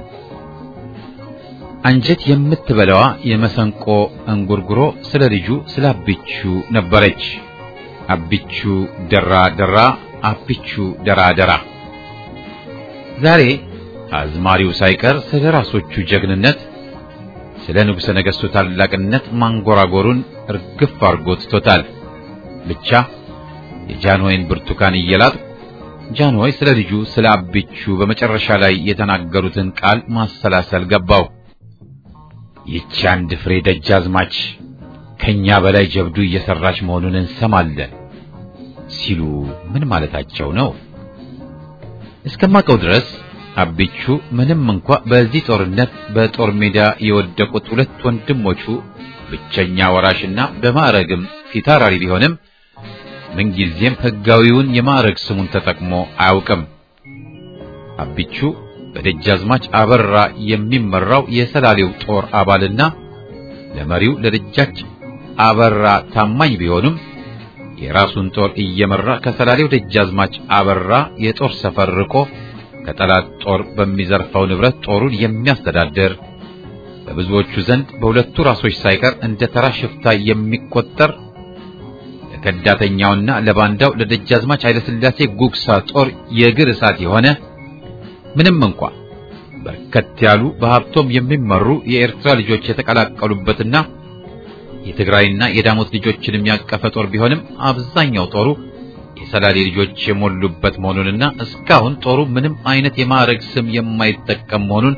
አንጀት የምትበላዋ የመሰንቆ እንጉርጉሮ ስለ ልጁ ስለ አቢቹ ነበረች። አቢቹ ደራ ደራ፣ አቢቹ ደራ ደራ። ዛሬ አዝማሪው ሳይቀር ስለ ራሶቹ ጀግንነት ስለ ንጉሠ ነገሥቱ ታላቅነት ማንጎራጎሩን እርግፍ አድርጎ ትቶታል። ብቻ የጃንሆይን ብርቱካን እየላጥ ጃንሆይ ስለ ልጁ ስለ አቢቹ በመጨረሻ ላይ የተናገሩትን ቃል ማሰላሰል ገባው። ይህች አንድ ፍሬ ደጃዝማች ከኛ በላይ ጀብዱ እየሰራች መሆኑን እንሰማለን ሲሉ ምን ማለታቸው ነው? እስከማውቀው ድረስ አቢቹ ምንም እንኳ በዚህ ጦርነት በጦር ሜዳ የወደቁት ሁለት ወንድሞቹ ብቸኛ ወራሽና በማዕረግም ፊታውራሪ ቢሆንም ምንጊዜም ሕጋዊውን የማዕረግ ስሙን ተጠቅሞ አያውቅም። አቢቹ በደጃዝማች አበራ የሚመራው የሰላሌው ጦር አባልና ለመሪው ለደጃች አበራ ታማኝ ቢሆንም የራሱን ጦር እየመራ ከሰላሌው ደጃዝማች አበራ የጦር ሰፈር ርቆ ከጠላት ጦር በሚዘርፈው ንብረት ጦሩን የሚያስተዳድር በብዙዎቹ ዘንድ በሁለቱ ራሶች ሳይቀር እንደ ተራ ሽፍታ የሚቆጠር ለከዳተኛውና ለባንዳው ለደጃዝማች ኃይለሥላሴ ጉግሳ ጦር የእግር እሳት የሆነ ምንም እንኳ በርከት ያሉ በሀብቶም የሚመሩ የኤርትራ ልጆች የተቀላቀሉበትና የትግራይና የዳሞት ልጆችን የሚያቀፈ ጦር ቢሆንም አብዛኛው ጦሩ የሰላሌ ልጆች የሞሉበት መሆኑንና እስካሁን ጦሩ ምንም አይነት የማዕረግ ስም የማይጠቀም መሆኑን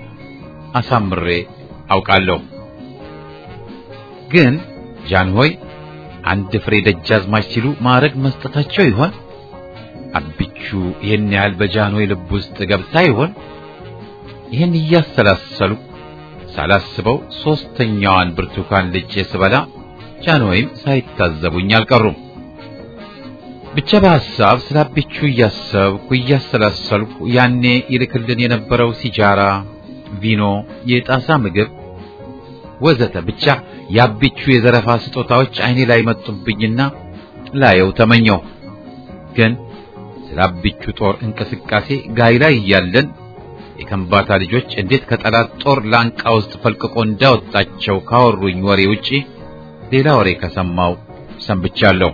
አሳምሬ አውቃለሁ። ግን ጃንሆይ አንድ ፍሬ ደጃዝማች ሲሉ ማዕረግ መስጠታቸው ይሆን? አቢቹ ይህን ያህል በጃንሆይ ልብ ውስጥ ገብታ ይሆን? ይህን እያሰላሰሉ ሳላስበው ሶስተኛዋን ብርቱካን ልጬ ስበላ ጃንሆይም ሳይታዘቡኝ አልቀሩም። ብቻ በሐሳብ ስለ አቢቹ እያሰብኩ እያሰላሰልኩ ያኔ ይልክልን የነበረው ሲጃራ፣ ቪኖ፣ የጣሳ ምግብ ወዘተ ብቻ የአቢቹ የዘረፋ ስጦታዎች አይኔ ላይ መጡብኝና ላየው ተመኘው። ግን ስለ አቢቹ ጦር እንቅስቃሴ ጋይ ላይ እያለን የከምባታ ልጆች እንዴት ከጠላት ጦር ላንቃ ውስጥ ፈልቅቆ እንዳወጣቸው ካወሩኝ ወሬ ውጪ ሌላ ወሬ ከሰማው ሰንብቻለሁ።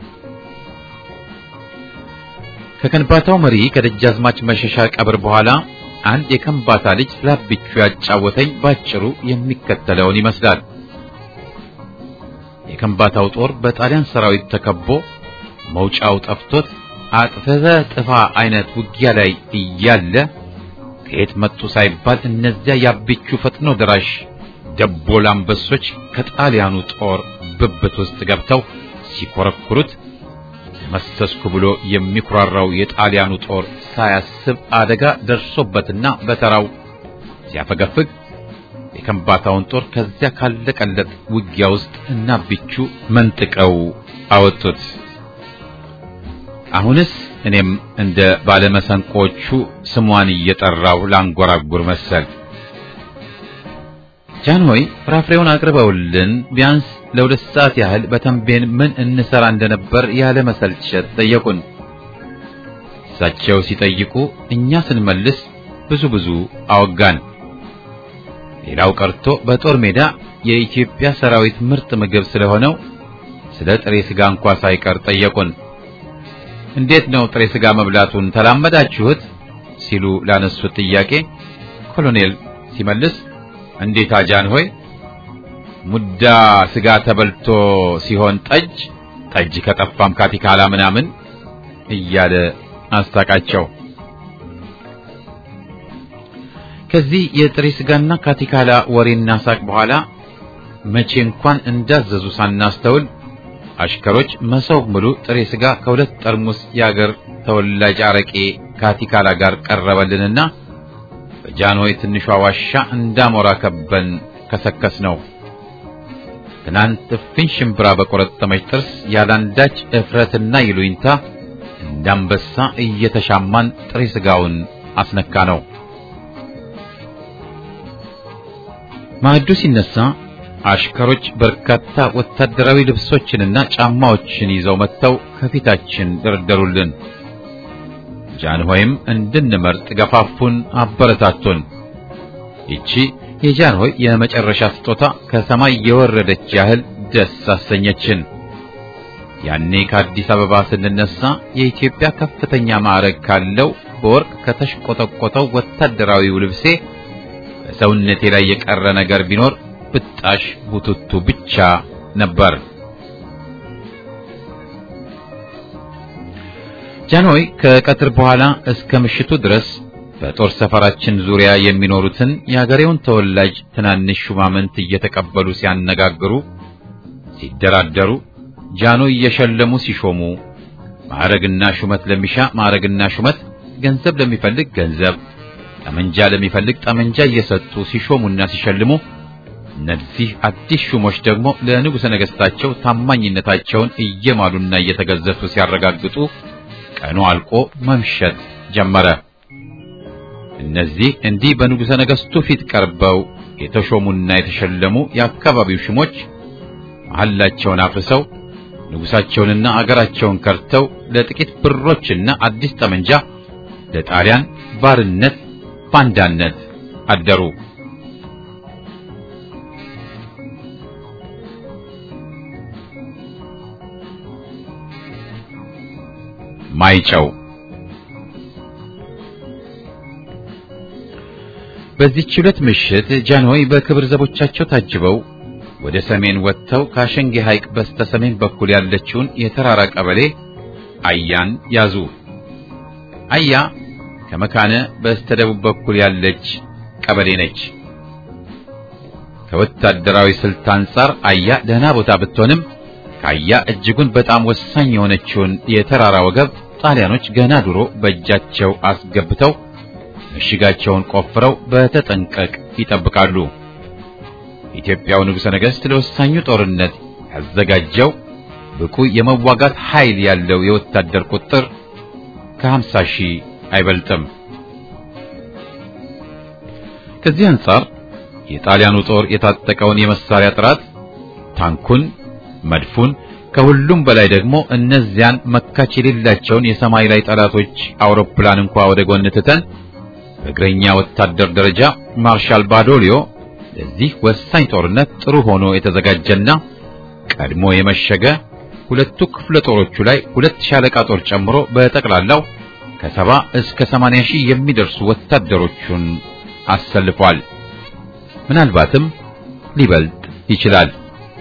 ከከንባታው መሪ ከደጃዝማች መሸሻ ቀብር በኋላ አንድ የከምባታ ልጅ ስለ አቢቹ ያጫወተኝ ባጭሩ የሚከተለውን ይመስላል። የከምባታው ጦር በጣሊያን ሰራዊት ተከቦ መውጫው ጠፍቶት አጥፍተ ጥፋ አይነት ውጊያ ላይ እያለ ከየት መጡ ሳይባል እነዚያ የአቢቹ ፈጥኖ ደራሽ ደቦል አንበሶች ከጣሊያኑ ጦር ብብት ውስጥ ገብተው ሲኮረኩሩት መሰስኩ ብሎ የሚኩራራው የጣሊያኑ ጦር ሳያስብ አደጋ ደርሶበትና በተራው ሲያፈገፍግ የከምባታውን ጦር ከዚያ ካለቀለት ውጊያ ውስጥ እና አቢቹ መንጥቀው አወጡት። አሁንስ እኔም እንደ ባለመሰንቆቹ ስሟን እየጠራው ላንጎራጉር መሰል። ጃንሆይ ፍራፍሬውን አቅርበውልን ቢያንስ ለሁለት ሰዓት ያህል በተንቤን ምን እንሰራ እንደነበር ያለ መሰልቸት ጠየቁን። እሳቸው ሲጠይቁ እኛ ስንመልስ ብዙ ብዙ አወጋን። ሌላው ቀርቶ በጦር ሜዳ የኢትዮጵያ ሰራዊት ምርጥ ምግብ ስለሆነው ስለ ጥሬ ስጋ እንኳ ሳይቀር ጠየቁን። እንዴት ነው ጥሬ ስጋ መብላቱን ተላመዳችሁት? ሲሉ ላነሱት ጥያቄ ኮሎኔል ሲመልስ እንዴት ጃንሆይ ሙዳ ስጋ ተበልቶ ሲሆን ጠጅ ጠጅ ከጠፋም ካቲካላ ምናምን እያለ አስታቃቸው። ከዚህ የጥሬ ስጋና ካቲካላ ወሬና ሳቅ በኋላ መቼ እንኳን እንዳዘዙ ሳናስተውል አሽከሮች መሰው ሙሉ ጥሬ ስጋ ከሁለት ጠርሙስ የአገር ተወላጅ አረቄ ካቲካላ ጋር ቀረበልንና በጃንሆይ ትንሿ ዋሻ እንዳሞራ ከበን ከሰከስ ነው። ትናንት እፍኝ ሽምብራ በቆረጠመች ጥርስ ያላንዳች እፍረትና ይሉኝታ እንዳንበሳ እየተሻማን ጥሬ ስጋውን አስነካ ነው። ማዕዱ ሲነሳ አሽከሮች በርካታ ወታደራዊ ልብሶችንና ጫማዎችን ይዘው መጥተው ከፊታችን ደረደሩልን። ጃንሆይም እንድንመርጥ ገፋፉን፣ አበረታቱን። ይቺ የጃንሆይ የመጨረሻ ስጦታ ከሰማይ የወረደች ያህል ደስ አሰኘችን። ያኔ ከአዲስ አበባ ስንነሳ የኢትዮጵያ ከፍተኛ ማዕረግ ካለው በወርቅ ከተሽቆጠቆጠው ወታደራዊው ልብሴ በሰውነቴ ላይ የቀረ ነገር ቢኖር ብጣሽ ቡትቱ ብቻ ነበር። ጃንሆይ ከቀትር በኋላ እስከ ምሽቱ ድረስ በጦር ሰፈራችን ዙሪያ የሚኖሩትን የአገሬውን ተወላጅ ትናንሽ ሹማምንት እየተቀበሉ ሲያነጋግሩ፣ ሲደራደሩ፣ ጃንሆይ እየሸለሙ ሲሾሙ፣ ማዕረግና ሹመት ለሚሻ ማዕረግና ሹመት፣ ገንዘብ ለሚፈልግ ገንዘብ፣ ጠመንጃ ለሚፈልግ ጠመንጃ እየሰጡ ሲሾሙና ሲሸልሙ እነዚህ አዲስ ሹሞች ደግሞ ለንጉሠ ነገሥታቸው ታማኝነታቸውን እየማሉና እየተገዘፉ ሲያረጋግጡ ቀኑ አልቆ መምሸት ጀመረ። እነዚህ እንዲህ በንጉሠ ነገሥቱ ፊት ቀርበው የተሾሙና የተሸለሙ የአካባቢው ሹሞች መሐላቸውን አፍርሰው ንጉሣቸውንና አገራቸውን ከርተው ለጥቂት ብሮችና አዲስ ጠመንጃ ለጣሊያን ባርነት ባንዳነት አደሩ። ማይጨው በዚህች ዕለት ምሽት ጃንሆይ በክብር ዘቦቻቸው ታጅበው ወደ ሰሜን ወጥተው ከአሸንጌ ሐይቅ በስተ ሰሜን በኩል ያለችውን የተራራ ቀበሌ አያን ያዙ። አያ ከመካነ በስተ ደቡብ በኩል ያለች ቀበሌ ነች። ከወታደራዊ ስልት አንጻር አያ ደህና ቦታ ብትሆንም ካያ እጅጉን በጣም ወሳኝ የሆነችውን የተራራ ወገብ ጣሊያኖች ገና ድሮ በእጃቸው አስገብተው ምሽጋቸውን ቆፍረው በተጠንቀቅ ይጠብቃሉ። የኢትዮጵያው ንጉሠ ነገሥት ለወሳኙ ጦርነት ያዘጋጀው ብቁ የመዋጋት ኃይል ያለው የወታደር ቁጥር ከሀምሳ ሺህ አይበልጥም። ከዚህ አንጻር የጣሊያኑ ጦር የታጠቀውን የመሳሪያ ጥራት፣ ታንኩን፣ መድፉን ከሁሉም በላይ ደግሞ እነዚያን መካች የሌላቸውን የሰማይ ላይ ጠላቶች አውሮፕላን እንኳ ወደ ጎን ትተን በእግረኛ ወታደር ደረጃ ማርሻል ባዶሊዮ ለዚህ ወሳኝ ጦርነት ጥሩ ሆኖ የተዘጋጀና ቀድሞ የመሸገ ሁለቱ ክፍለ ጦሮቹ ላይ ሁለት ሻለቃ ጦር ጨምሮ በጠቅላላው ከሰባ እስከ ሰማንያ ሺህ የሚደርሱ ወታደሮቹን አሰልፏል። ምናልባትም ሊበልጥ ይችላል።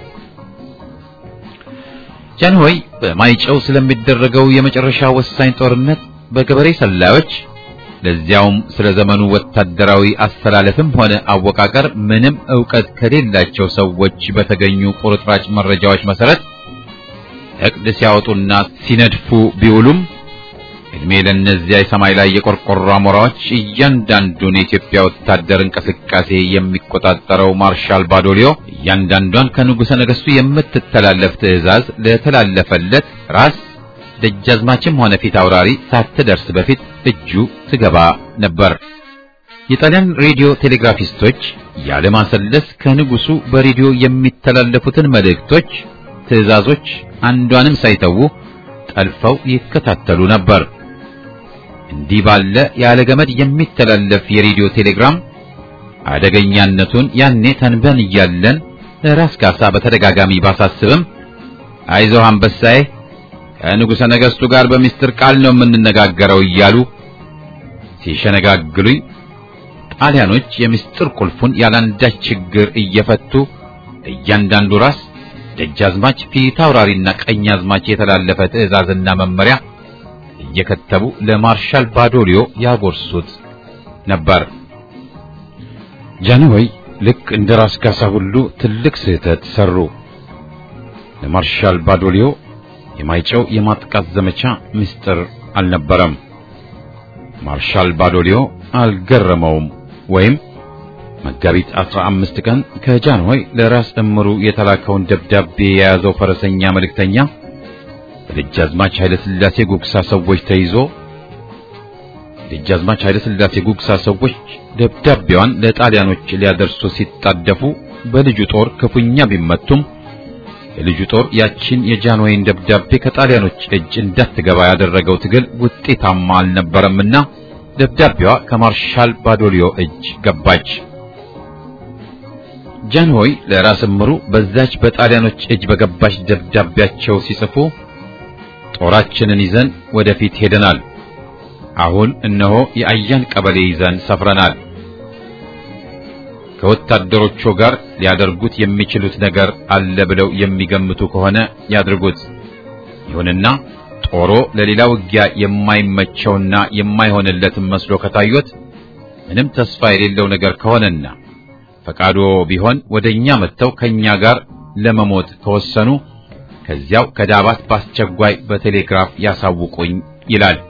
ጃንሆይ በማይጨው ስለሚደረገው የመጨረሻ ወሳኝ ጦርነት በገበሬ ሰላዮች ለዚያውም ስለ ዘመኑ ወታደራዊ አስተላለፍም ሆነ አወቃቀር ምንም ዕውቀት ከሌላቸው ሰዎች በተገኙ ቁርጥራጭ መረጃዎች መሰረት እቅድ ሲያወጡና ሲነድፉ ቢውሉም እድሜ ለእነዚያ የሰማይ ላይ የቆርቆሮ አሞራዎች እያንዳንዱን የኢትዮጵያ ወታደር እንቅስቃሴ የሚቆጣጠረው ማርሻል ባዶሊዮ እያንዳንዷን ከንጉሠ ነገሥቱ የምትተላለፍ ትዕዛዝ ለተላለፈለት ራስ ደጃዝማችም ሆነ ፊት አውራሪ ሳትደርስ በፊት እጁ ትገባ ነበር። የጣሊያን ሬዲዮ ቴሌግራፊስቶች ያለማሰለስ ከንጉሱ በሬዲዮ የሚተላለፉትን መልእክቶች፣ ትዕዛዞች አንዷንም ሳይተዉ ጠልፈው ይከታተሉ ነበር። እንዲህ ባለ ያለ ገመድ የሚተላለፍ የሬዲዮ ቴሌግራም አደገኛነቱን ያኔ ተንበን እያለን ለራስ ካሳ በተደጋጋሚ ባሳስብም አይዞህ አንበሳዬ ከንጉሠ ነገሥቱ ጋር በሚስጥር ቃል ነው የምንነጋገረው እያሉ ሲሸነጋግሉኝ ጣሊያኖች የምስጢር ቁልፉን ያላንዳች ችግር እየፈቱ እያንዳንዱ ራስ ደጃዝማች፣ ፊት አውራሪና ቀኝ አዝማች የተላለፈ ትዕዛዝና መመሪያ እየከተቡ ለማርሻል ባዶሊዮ ያጎርሱት ነበር። ጃንሆይ ልክ እንደ ራስ ካሳ ሁሉ ትልቅ ስህተት ሰሩ። ለማርሻል ባዶሊዮ የማይጨው የማጥቃት ዘመቻ ምስጢር አልነበረም። ማርሻል ባዶሊዮ አልገረመውም ወይም መጋቢት 15 ቀን ከጃንሆይ ለራስ እምሩ የተላከውን ደብዳቤ የያዘው ፈረሰኛ መልእክተኛ በደጃዝማች ኃይለ ሥላሴ ጉግሳ ሰዎች ተይዞ ደጃዝማች ኃይለ ሥላሴ ጉግሳ ሰዎች ደብዳቤዋን ለጣሊያኖች ሊያደርሱ ሲጣደፉ በልጁ ጦር ክፉኛ ቢመቱም የልጁ ጦር ያችን የጃንሆይን ደብዳቤ ከጣሊያኖች እጅ እንዳትገባ ያደረገው ትግል ውጤታማ አልነበረምና ደብዳቤዋ ከማርሻል ባዶሊዮ እጅ ገባች። ጃንሆይ ለራስ እምሩ በዛች በጣሊያኖች እጅ በገባች ደብዳቤያቸው ሲጽፉ ጦራችንን ይዘን ወደፊት ሄደናል። አሁን እነሆ የአያን ቀበሌ ይዘን ሰፍረናል። ከወታደሮቹ ጋር ሊያደርጉት የሚችሉት ነገር አለ ብለው የሚገምቱ ከሆነ ያድርጉት። ይሁንና ጦሮ ለሌላ ውጊያ የማይመቸውና የማይሆንለትም መስሎ ከታዩት ምንም ተስፋ የሌለው ነገር ከሆነና ፈቃዶ ቢሆን ወደኛ መጥተው ከኛ ጋር ለመሞት ከወሰኑ ከዚያው ከዳባት በአስቸኳይ በቴሌግራፍ ያሳውቁኝ ይላል።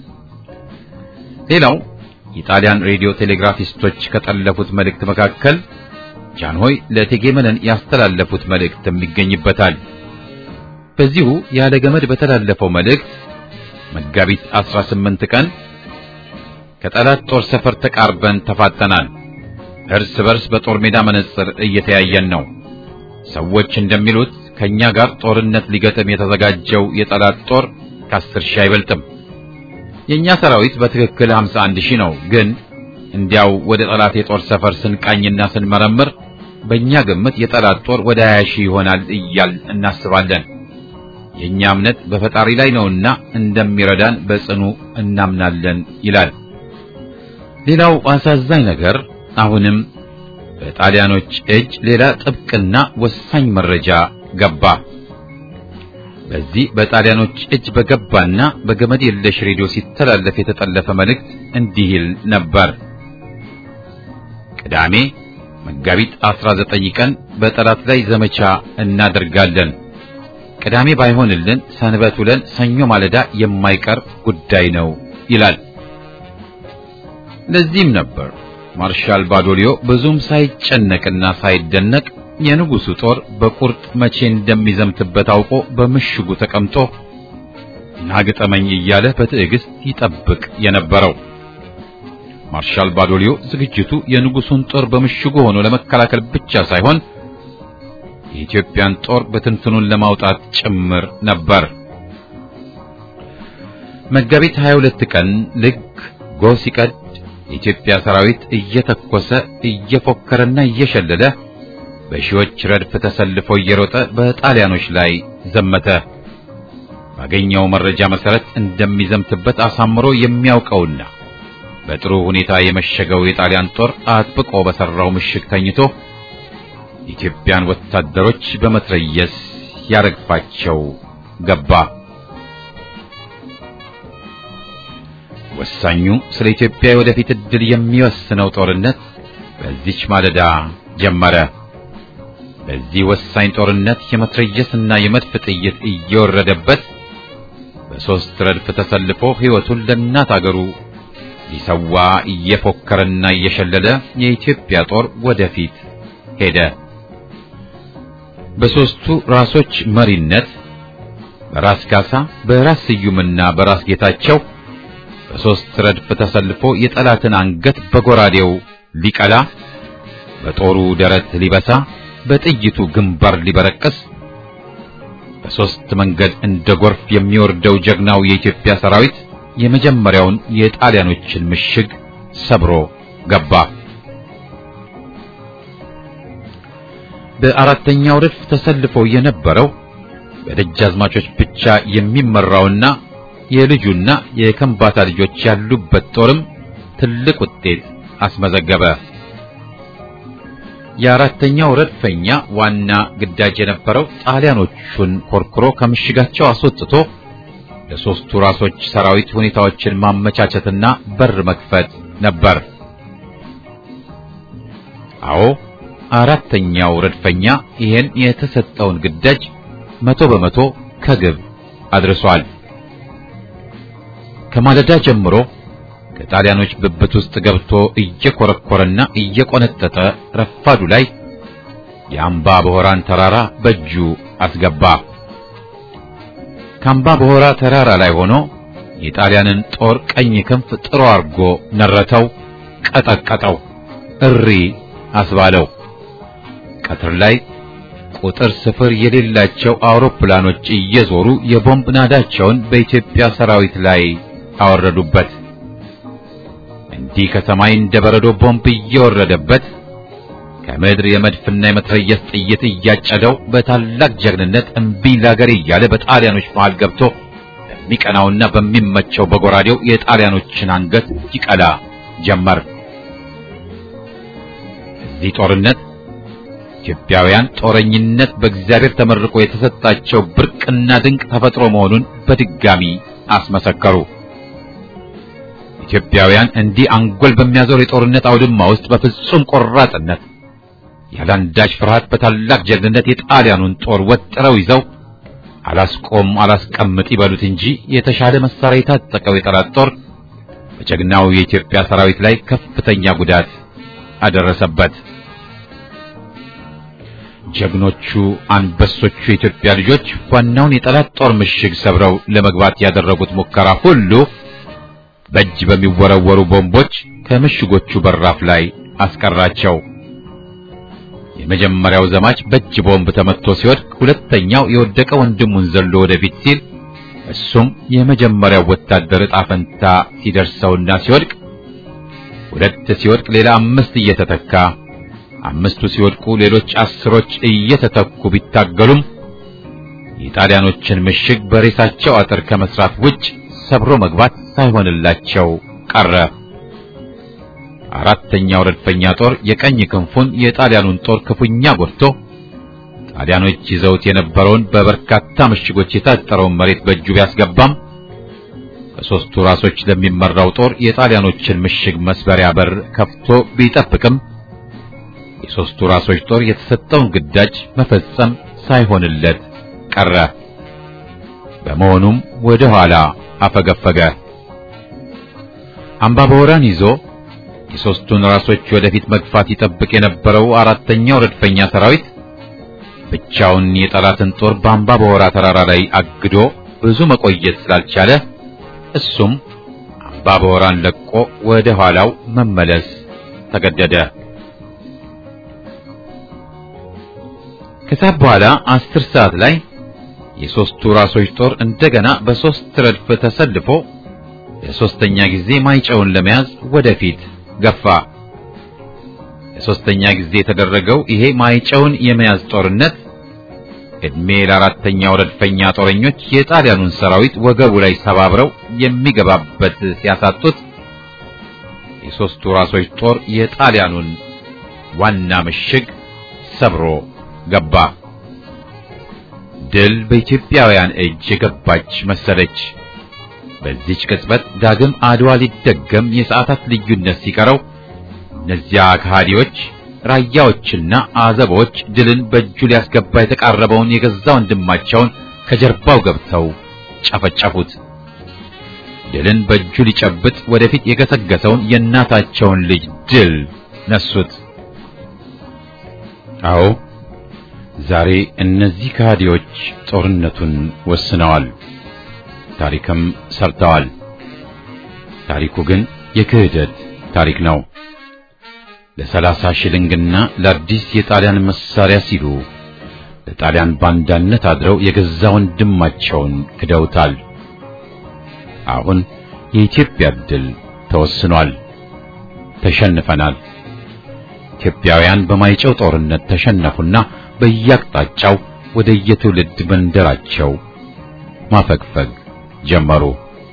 ሌላው የጣሊያን ሬዲዮ ቴሌግራፊስቶች ከጠለፉት መልእክት መካከል ጃንሆይ ለእቴጌ መነን ያስተላለፉት መልእክትም ይገኝበታል። በዚሁ ያለ ገመድ በተላለፈው መልእክት መጋቢት 18 ቀን ከጠላት ጦር ሰፈር ተቃርበን ተፋጠናል። እርስ በርስ በጦር ሜዳ መነጽር እየተያየን ነው። ሰዎች እንደሚሉት ከኛ ጋር ጦርነት ሊገጥም የተዘጋጀው የጠላት ጦር ከአስር ሺህ አይበልጥም። የኛ ሰራዊት በትክክል 51 ሺህ ነው። ግን እንዲያው ወደ ጠላት የጦር ሰፈር ስንቃኝና ስንመረምር በእኛ ግምት የጠላት ጦር ወደ 20 ሺህ ይሆናል እያል እናስባለን። የኛ እምነት በፈጣሪ ላይ ነውና እንደሚረዳን በጽኑ እናምናለን ይላል። ሌላው አሳዛኝ ነገር አሁንም በጣሊያኖች እጅ ሌላ ጥብቅና ወሳኝ መረጃ ገባ። በዚህ በጣሊያኖች እጅ በገባና በገመድ የለሽ ሬዲዮ ሲተላለፍ የተጠለፈ መልእክት እንዲህ ይል ነበር። ቅዳሜ መጋቢት 19 ቀን በጠላት ላይ ዘመቻ እናደርጋለን። ቅዳሜ ባይሆንልን ሰንበት ውለን ሰኞ ማለዳ የማይቀር ጉዳይ ነው ይላል። ለዚህም ነበር ማርሻል ባዶሊዮ ብዙም ሳይጨነቅና ሳይደነቅ የንጉሱ ጦር በቁርጥ መቼ እንደሚዘምትበት አውቆ በምሽጉ ተቀምጦ ናግጠመኝ እያለ በትዕግስት ይጠብቅ የነበረው። ማርሻል ባዶሊዮ ዝግጅቱ የንጉሱን ጦር በምሽጉ ሆኖ ለመከላከል ብቻ ሳይሆን የኢትዮጵያን ጦር በትንትኑን ለማውጣት ጭምር ነበር። መጋቢት 22 ቀን ልክ ጎህ ሲቀድ የኢትዮጵያ ሰራዊት እየተኮሰ እየፎከረና እየሸለለ በሺዎች ረድፍ ተሰልፎ እየሮጠ በጣሊያኖች ላይ ዘመተ። ባገኘው መረጃ መሰረት እንደሚዘምትበት አሳምሮ የሚያውቀውና በጥሩ ሁኔታ የመሸገው የጣሊያን ጦር አጥብቆ በሰራው ምሽግ ተኝቶ የኢትዮጵያን ወታደሮች በመትረየስ ያረግፋቸው ገባ። ወሳኙ ስለ ኢትዮጵያ የወደፊት ዕድል የሚወስነው ጦርነት በዚች ማለዳ ጀመረ። በዚህ ወሳኝ ጦርነት የመትረየስና የመድፍ ጥይት እየወረደበት በሦስት ረድፍ ተሰልፎ ሕይወቱን ለእናት አገሩ ሊሰዋ እየፎከረና እየሸለለ የኢትዮጵያ ጦር ወደፊት ሄደ። በሦስቱ ራሶች መሪነት በራስ ካሳ፣ በራስ ስዩምና በራስ ጌታቸው በሦስት ረድፍ ተሰልፎ የጠላትን አንገት በጎራዴው ሊቀላ፣ በጦሩ ደረት ሊበሳ፣ በጥይቱ ግንባር ሊበረቅስ በሦስት መንገድ እንደ ጎርፍ የሚወርደው ጀግናው የኢትዮጵያ ሰራዊት የመጀመሪያውን የጣሊያኖችን ምሽግ ሰብሮ ገባ። በአራተኛው ረድፍ ተሰልፎ የነበረው በደጃዝማቾች ብቻ የሚመራውና የልጁና የከምባታ ልጆች ያሉበት ጦርም ትልቅ ውጤት አስመዘገበ። የአራተኛው ረድፈኛ ዋና ግዳጅ የነበረው ጣሊያኖቹን ኮርኩሮ ከምሽጋቸው አስወጥቶ ለሦስቱ ራሶች ሰራዊት ሁኔታዎችን ማመቻቸትና በር መክፈት ነበር። አዎ አራተኛው ረድፈኛ ይህን የተሰጠውን ግዳጅ መቶ በመቶ ከግብ አድርሷል። ከማለዳ ጀምሮ ከጣሊያኖች ብብት ውስጥ ገብቶ እየኮረኮረና እየቆነጠጠ ረፋዱ ላይ የአምባ በሆራን ተራራ በእጁ አስገባ። ከአምባ በሆራ ተራራ ላይ ሆኖ የጣሊያንን ጦር ቀኝ ክንፍ ጥሮ አርጎ ነረተው፣ ቀጠቀጠው፣ እሪ አስባለው። ቀትር ላይ ቁጥር ስፍር የሌላቸው አውሮፕላኖች እየዞሩ የቦምብ ናዳቸውን በኢትዮጵያ ሰራዊት ላይ አወረዱበት። እንዲህ ከሰማይ እንደ በረዶ ቦምብ እየወረደበት ከምድር የመድፍና የመትረየስ ጥይት እያጨደው በታላቅ ጀግንነት እምቢኝ ላገሬ እያለ በጣሊያኖች መሃል ገብቶ በሚቀናውና በሚመቸው በጎራዴው የጣሊያኖችን አንገት ይቀላ ጀመር። እዚህ ጦርነት ኢትዮጵያውያን ጦረኝነት በእግዚአብሔር ተመርቆ የተሰጣቸው ብርቅና ድንቅ ተፈጥሮ መሆኑን በድጋሚ አስመሰከሩ። ኢትዮጵያውያን እንዲህ አንጎል በሚያዞር የጦርነት አውድማ ውስጥ በፍጹም ቆራጥነት ያለአንዳች ፍርሃት በታላቅ ጀግንነት የጣሊያኑን ጦር ወጥረው ይዘው አላስቆም አላስቀምጥ ይበሉት እንጂ የተሻለ መሳሪያ የታጠቀው የጠላት ጦር በጀግናው የኢትዮጵያ ሰራዊት ላይ ከፍተኛ ጉዳት አደረሰበት። ጀግኖቹ አንበሶቹ የኢትዮጵያ ልጆች ዋናውን የጠላት ጦር ምሽግ ሰብረው ለመግባት ያደረጉት ሙከራ ሁሉ በእጅ በሚወረወሩ ቦምቦች ከምሽጎቹ በራፍ ላይ አስቀራቸው። የመጀመሪያው ዘማች በእጅ ቦምብ ተመትቶ ሲወድቅ፣ ሁለተኛው የወደቀ ወንድሙን ዘሎ ወደፊት ሲል እሱም የመጀመሪያው ወታደር ዕጣ ፈንታ ሲደርሰውና ሲወድቅ፣ ሁለት ሲወድቅ ሌላ አምስት እየተተካ አምስቱ ሲወድቁ ሌሎች አስሮች እየተተኩ ቢታገሉም የጣሊያኖችን ምሽግ በሬሳቸው አጥር ከመስራት ውጭ ሰብሮ መግባት ሳይሆንላቸው ቀረ። አራተኛው ረድፈኛ ጦር የቀኝ ክንፉን የጣሊያኑን ጦር ክፉኛ ጎድቶ ጣሊያኖች ይዘውት የነበረውን በበርካታ ምሽጎች የታጠረውን መሬት በእጁ ቢያስገባም በሦስቱ ራሶች ለሚመራው ጦር የጣሊያኖችን ምሽግ መስበሪያ በር ከፍቶ ቢጠብቅም የሦስቱ ራሶች ጦር የተሰጠውን ግዳጅ መፈጸም ሳይሆንለት ቀረ። በመሆኑም ወደ ኋላ አፈገፈገ። አምባበወራን ይዞ የሦስቱን ራሶች ወደፊት መግፋት ይጠብቅ የነበረው አራተኛው ረድፈኛ ሰራዊት ብቻውን የጠላትን ጦር በአምባበወራ ተራራ ላይ አግዶ ብዙ መቆየት ስላልቻለ እሱም አምባበወራን ለቆ ወደ ኋላው መመለስ ተገደደ። ከሰዓት በኋላ አስር ሰዓት ላይ የሦስቱ ራሶች ጦር እንደገና በሦስት ረድፍ ተሰልፎ ለሦስተኛ ጊዜ ማይጨውን ለመያዝ ወደፊት ገፋ። ለሦስተኛ ጊዜ የተደረገው ይሄ ማይጨውን የመያዝ ጦርነት ዕድሜ ለአራተኛው ረድፈኛ ጦረኞች የጣሊያኑን ሰራዊት ወገቡ ላይ ሰባብረው የሚገባበት ሲያሳጡት የሦስቱ ራሶች ጦር የጣሊያኑን ዋና ምሽግ ሰብሮ ገባ። ድል በኢትዮጵያውያን እጅ የገባች መሰለች። በዚች ቅጽበት ዳግም አድዋ ሊደገም የሰዓታት ልዩነት ሲቀረው እነዚያ ከሃዲዎች ራያዎችና አዘቦች ድልን በእጁ ሊያስገባ የተቃረበውን የገዛ ወንድማቸውን ከጀርባው ገብተው ጨፈጨፉት። ድልን በእጁ ሊጨብጥ ወደፊት የገሰገሰውን የእናታቸውን ልጅ ድል ነሱት። አዎ ዛሬ እነዚህ ከሃዲዎች ጦርነቱን ወስነዋል፣ ታሪክም ሰርተዋል። ታሪኩ ግን የክህደት ታሪክ ነው። ለሰላሳ ሽልንግና ለአዲስ የጣሊያን መሳሪያ ሲሉ ለጣሊያን ባንዳነት አድረው የገዛ ወንድማቸውን ክደውታል። አሁን የኢትዮጵያ ድል ተወስኗል። ተሸንፈናል። ኢትዮጵያውያን በማይጨው ጦርነት ተሸነፉና በየአቅጣጫው ወደ የትውልድ መንደራቸው ማፈግፈግ ጀመሩ።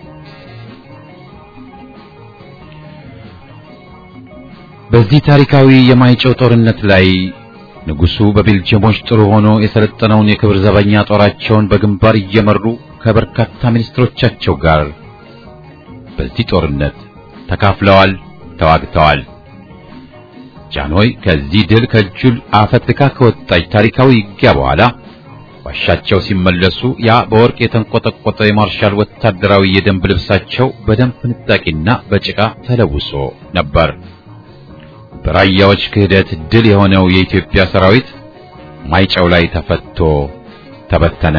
በዚህ ታሪካዊ የማይጨው ጦርነት ላይ ንጉሡ በቤልጅየሞች ጥሩ ሆኖ የሰለጠነውን የክብር ዘበኛ ጦራቸውን በግንባር እየመሩ ከበርካታ ሚኒስትሮቻቸው ጋር በዚህ ጦርነት ተካፍለዋል፣ ተዋግተዋል። ጃንሆይ ከዚህ ድል ከእጁል አፈትልካ ከወጣች ታሪካዊ ውጊያ በኋላ ዋሻቸው ሲመለሱ ያ በወርቅ የተንቆጠቆጠ የማርሻል ወታደራዊ የደንብ ልብሳቸው በደም ፍንጣቂና በጭቃ ተለውሶ ነበር። በራያዎች ክህደት ድል የሆነው የኢትዮጵያ ሰራዊት ማይጨው ላይ ተፈቶ ተበተነ።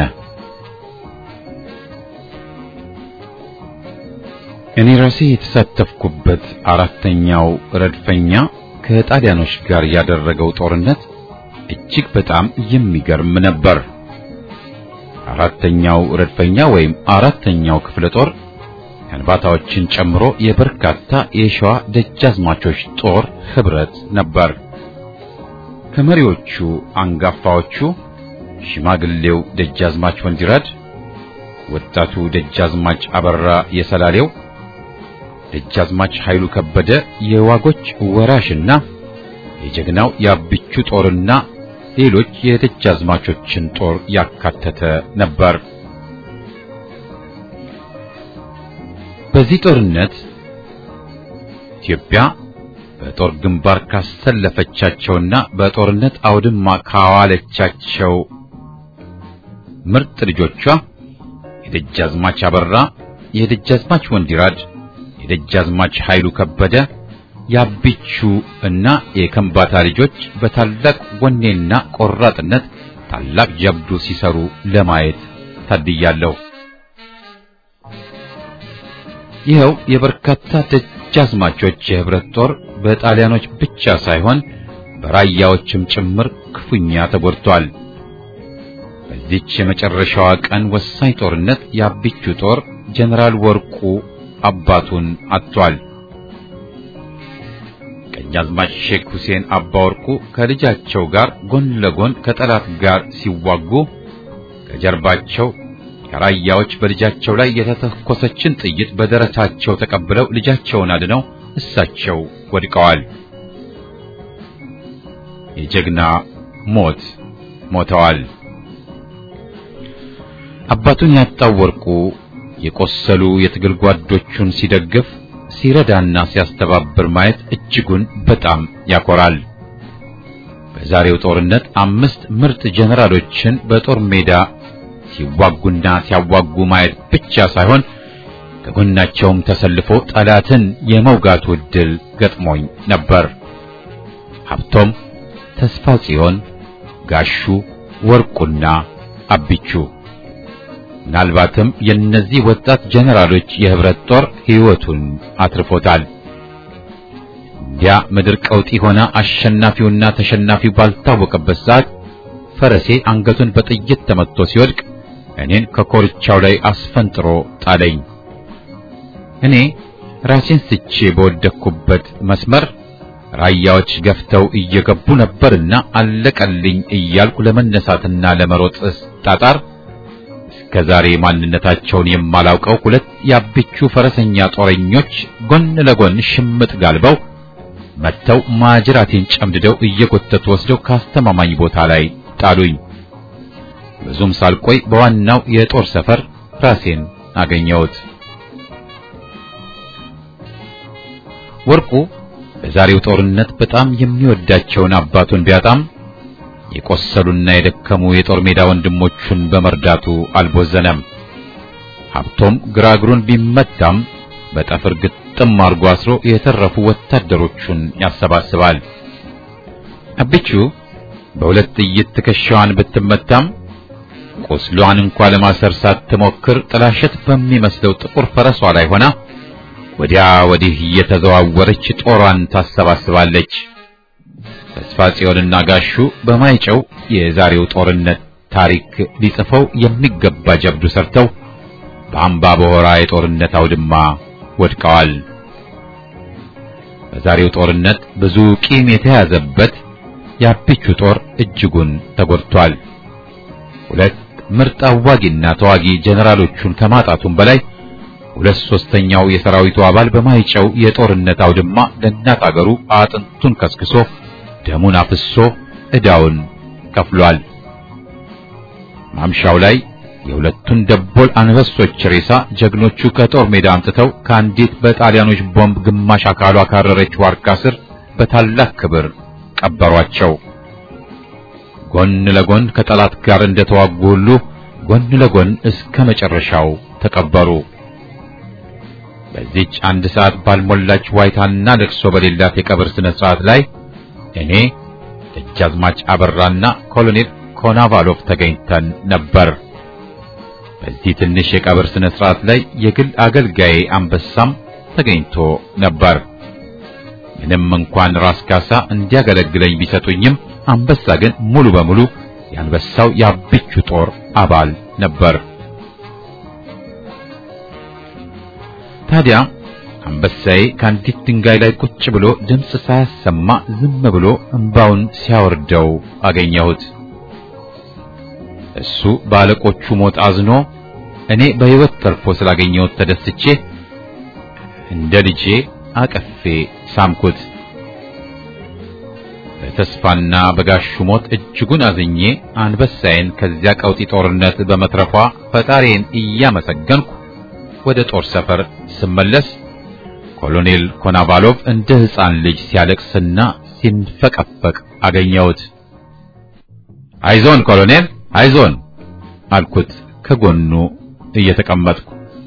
እኔ ራሴ የተሳተፍኩበት አራተኛው ረድፈኛ ከጣሊያኖች ጋር ያደረገው ጦርነት እጅግ በጣም የሚገርም ነበር። አራተኛው ረድፈኛ ወይም አራተኛው ክፍለ ጦር ከንባታዎችን ጨምሮ የበርካታ የሸዋ ደጃዝማቾች ጦር ህብረት ነበር። ከመሪዎቹ አንጋፋዎቹ ሽማግሌው ደጃዝማች ወንዲራድ፣ ወጣቱ ደጃዝማች አበራ የሰላሌው፣ ደጃዝማች ኃይሉ ከበደ የዋጎች ወራሽና የጀግናው የአብቹ ጦርና ሌሎች የደጃዝማቾችን ጦር ያካተተ ነበር። በዚህ ጦርነት ኢትዮጵያ በጦር ግንባር ካሰለፈቻቸውና በጦርነት አውድማ ካዋለቻቸው ምርጥ ልጆቿ የደጃዝማች አበራ፣ የደጃዝማች ወንዲራድ፣ የደጃዝማች ኃይሉ ከበደ፣ የአቢቹ እና የከምባታ ልጆች በታላቅ ወኔና ቆራጥነት ታላቅ ጀብዱ ሲሰሩ ለማየት ታድያለሁ። ይኸው የበርካታ ደጃዝማቾች የህብረት ጦር በጣሊያኖች ብቻ ሳይሆን በራያዎችም ጭምር ክፉኛ ተጎድቷል። በዚች የመጨረሻዋ ቀን ወሳኝ ጦርነት የአቢቹ ጦር ጀነራል ወርቁ አባቱን አጥቷል። ቀኛዝማች ሼክ ሁሴን አባ ወርቁ ከልጃቸው ጋር ጎን ለጎን ከጠላት ጋር ሲዋጉ ከጀርባቸው ከራያዎች በልጃቸው ላይ የተተኮሰችን ጥይት በደረታቸው ተቀብለው ልጃቸውን አድነው እሳቸው ወድቀዋል። የጀግና ሞት ሞተዋል። አባቱን ያጣው ወርቁ የቆሰሉ የትግል ጓዶቹን ሲደግፍ ሲረዳና ሲያስተባብር ማየት እጅጉን በጣም ያኮራል። በዛሬው ጦርነት አምስት ምርጥ ጀነራሎችን በጦር ሜዳ ሲዋጉና ሲያዋጉ ማየት ብቻ ሳይሆን ከጎናቸውም ተሰልፎ ጠላትን የመውጋቱ ዕድል ገጥሞኝ ነበር። ሀብቶም፣ ተስፋ ጽዮን፣ ጋሹ፣ ወርቁና አቢቹ ምናልባትም የእነዚህ ወጣት ጀነራሎች የህብረት ጦር ሕይወቱን አትርፎታል። እንዲያ ምድር ቀውጢ ሆና አሸናፊውና ተሸናፊው ባልታወቀበት ሰዓት ፈረሴ አንገቱን በጥይት ተመትቶ ሲወድቅ እኔን ከኮርቻው ላይ አስፈንጥሮ ጣለኝ። እኔ ራሴን ስቼ በወደቅኩበት መስመር ራያዎች ገፍተው እየገቡ ነበርና አለቀልኝ እያልኩ ለመነሳትና ለመሮጥ ጣጣር እስከ ዛሬ ማንነታቸውን የማላውቀው ሁለት የአቢቹ ፈረሰኛ ጦረኞች ጎን ለጎን ሽምጥ ጋልበው መጥተው ማጅራቴን ጨምድደው እየጎተቱ ወስደው ካስተማማኝ ቦታ ላይ ጣሉኝ። ብዙም ሳልቆይ በዋናው የጦር ሰፈር ራሴን አገኘሁት። ወርቁ በዛሬው ጦርነት በጣም የሚወዳቸውን አባቱን ቢያጣም የቆሰሉና የደከሙ የጦር ሜዳ ወንድሞቹን በመርዳቱ አልቦዘነም። ሀብቶም ግራ እግሩን ቢመታም በጠፍር ግጥም አርጎ አስሮ የተረፉ ወታደሮቹን ያሰባስባል። አቢቹ በሁለት ጥይት ትከሻዋን ብትመታም ቁስሏን እንኳ ለማሰር ሳትሞክር ጥላሸት በሚመስለው ጥቁር ፈረሷ ላይ ሆና ወዲያ ወዲህ እየተዘዋወረች ጦሯን ታሰባስባለች። ተስፋ ጽዮንና ጋሹ በማይጨው የዛሬው ጦርነት ታሪክ ሊጽፈው የሚገባ ጀብዱ ሰርተው በአምባ በሆራ የጦርነት አውድማ ወድቀዋል። በዛሬው ጦርነት ብዙ ቂም የተያዘበት የአቢቹ ጦር እጅጉን ተጎድቷል። ሁለት ምርጥ አዋጊና ተዋጊ ጀነራሎቹን ከማጣቱም በላይ ሁለት ሶስተኛው የሰራዊቱ አባል በማይጨው የጦርነት አውድማ ለእናት አገሩ አጥንቱን ከስክሶ ደሙን አፍሶ ዕዳውን ከፍሏል። ማምሻው ላይ የሁለቱን ደቦል አንበሶች ሬሳ ጀግኖቹ ከጦር ሜዳ አምጥተው ከአንዲት በጣሊያኖች ቦምብ ግማሽ አካሏ ካረረች ዋርካ ስር በታላቅ ክብር ቀበሯቸው። ጎን ለጎን ከጠላት ጋር እንደተዋጉ ሁሉ ጎን ለጎን እስከ መጨረሻው ተቀበሩ። በዚች አንድ ሰዓት ባልሞላች ዋይታና ለቅሶ በሌላት የቀብር ስነ ስርዓት ላይ እኔ ደጃዝማች አበራና ኮሎኔል ኮናቫሎቭ ተገኝተን ነበር። በዚህ ትንሽ የቀብር ስነ ስርዓት ላይ የግል አገልጋዬ አንበሳም ተገኝቶ ነበር። ምንም እንኳን ራስ ካሳ እንዲያገለግለኝ ቢሰጡኝም አንበሳ ግን ሙሉ በሙሉ የአንበሳው የአቢቹ ጦር አባል ነበር። ታዲያ አንበሳዬ ከአንዲት ድንጋይ ላይ ቁጭ ብሎ ድምፅ ሳያሰማ ዝም ብሎ እንባውን ሲያወርደው አገኘሁት። እሱ ባለቆቹ ሞት አዝኖ እኔ በሕይወት ተርፎ ስላገኘሁት ተደስቼ እንደ ልጄ አቀፌ ሳምኩት። በተስፋና በጋሹ ሞት እጅጉን አዝኜ አንበሳዬን ከዚያ ቀውጢ ጦርነት በመትረፏ ፈጣሪን እያመሰገንኩ ወደ ጦር ሰፈር ስመለስ ኮሎኔል ኮናቫሎቭ እንደ ሕፃን ልጅ ሲያለቅስና ሲንፈቀፈቅ አገኘሁት። አይዞን ኮሎኔል አይዞን አልኩት ከጎኑ እየተቀመጥኩ።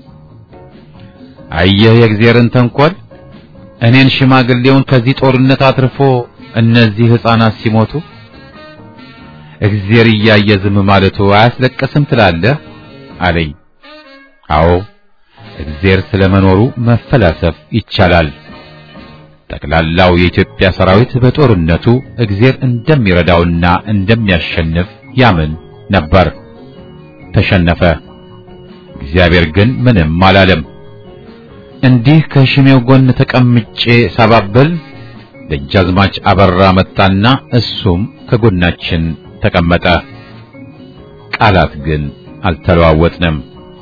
አየህ የእግዚአብሔርን ተንኮል፣ እኔን ሽማግሌውን ከዚህ ጦርነት አትርፎ እነዚህ ሕፃናት ሲሞቱ እግዚአብሔር እያየ ዝም ማለቱ አያስለቅስም ትላለህ አለኝ። አዎ እግዚአብሔር ስለመኖሩ መፈላሰፍ ይቻላል። ጠቅላላው የኢትዮጵያ ሰራዊት በጦርነቱ እግዚአብሔር እንደሚረዳውና እንደሚያሸንፍ ያምን ነበር። ተሸነፈ። እግዚአብሔር ግን ምንም አላለም። እንዲህ ከሽሜው ጎን ተቀምጬ ሳባብል ደጃዝማች አበራ መጣና እሱም ከጎናችን ተቀመጠ። ቃላት ግን አልተለዋወጥንም።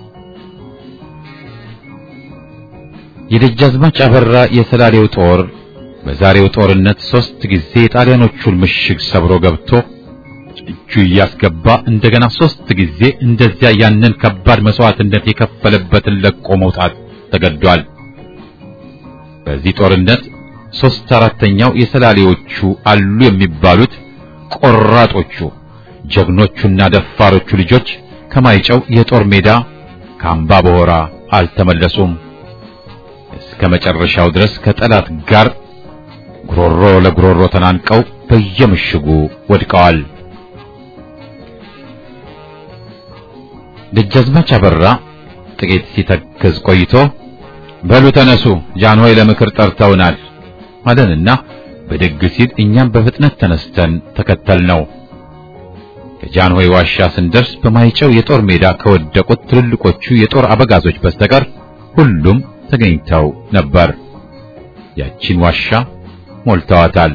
የደጃዝማች አበራ የሰላሌው ጦር በዛሬው ጦርነት ሶስት ጊዜ የጣሊያኖቹን ምሽግ ሰብሮ ገብቶ እጁ እያስገባ እንደገና ሶስት ጊዜ እንደዚያ ያንን ከባድ መስዋዕትነት የከፈለበትን ለቆ መውጣት ተገዷል። በዚህ ጦርነት ሶስት አራተኛው የሰላሌዎቹ አሉ የሚባሉት ቆራጦቹ ጀግኖቹና ደፋሮቹ ልጆች ከማይጨው የጦር ሜዳ ከአምባ በሆራ አልተመለሱም። እስከ መጨረሻው ድረስ ከጠላት ጋር ጉሮሮ ለጉሮሮ ተናንቀው በየምሽጉ ወድቀዋል። ደጃዝማች አበራ ጥቂት ሲተክዝ ቆይቶ በሉ ተነሱ፣ ጃንሆይ ለምክር ጠርተውናል አለንና ብድግ ሲል እኛም በፍጥነት ተነስተን ተከተልነው። ከጃንሆይ ዋሻ ስንደርስ በማይጨው የጦር ሜዳ ከወደቁት ትልልቆቹ የጦር አበጋዞች በስተቀር ሁሉም ተገኝተው ነበር። ያቺን ዋሻ ሞልተዋታል።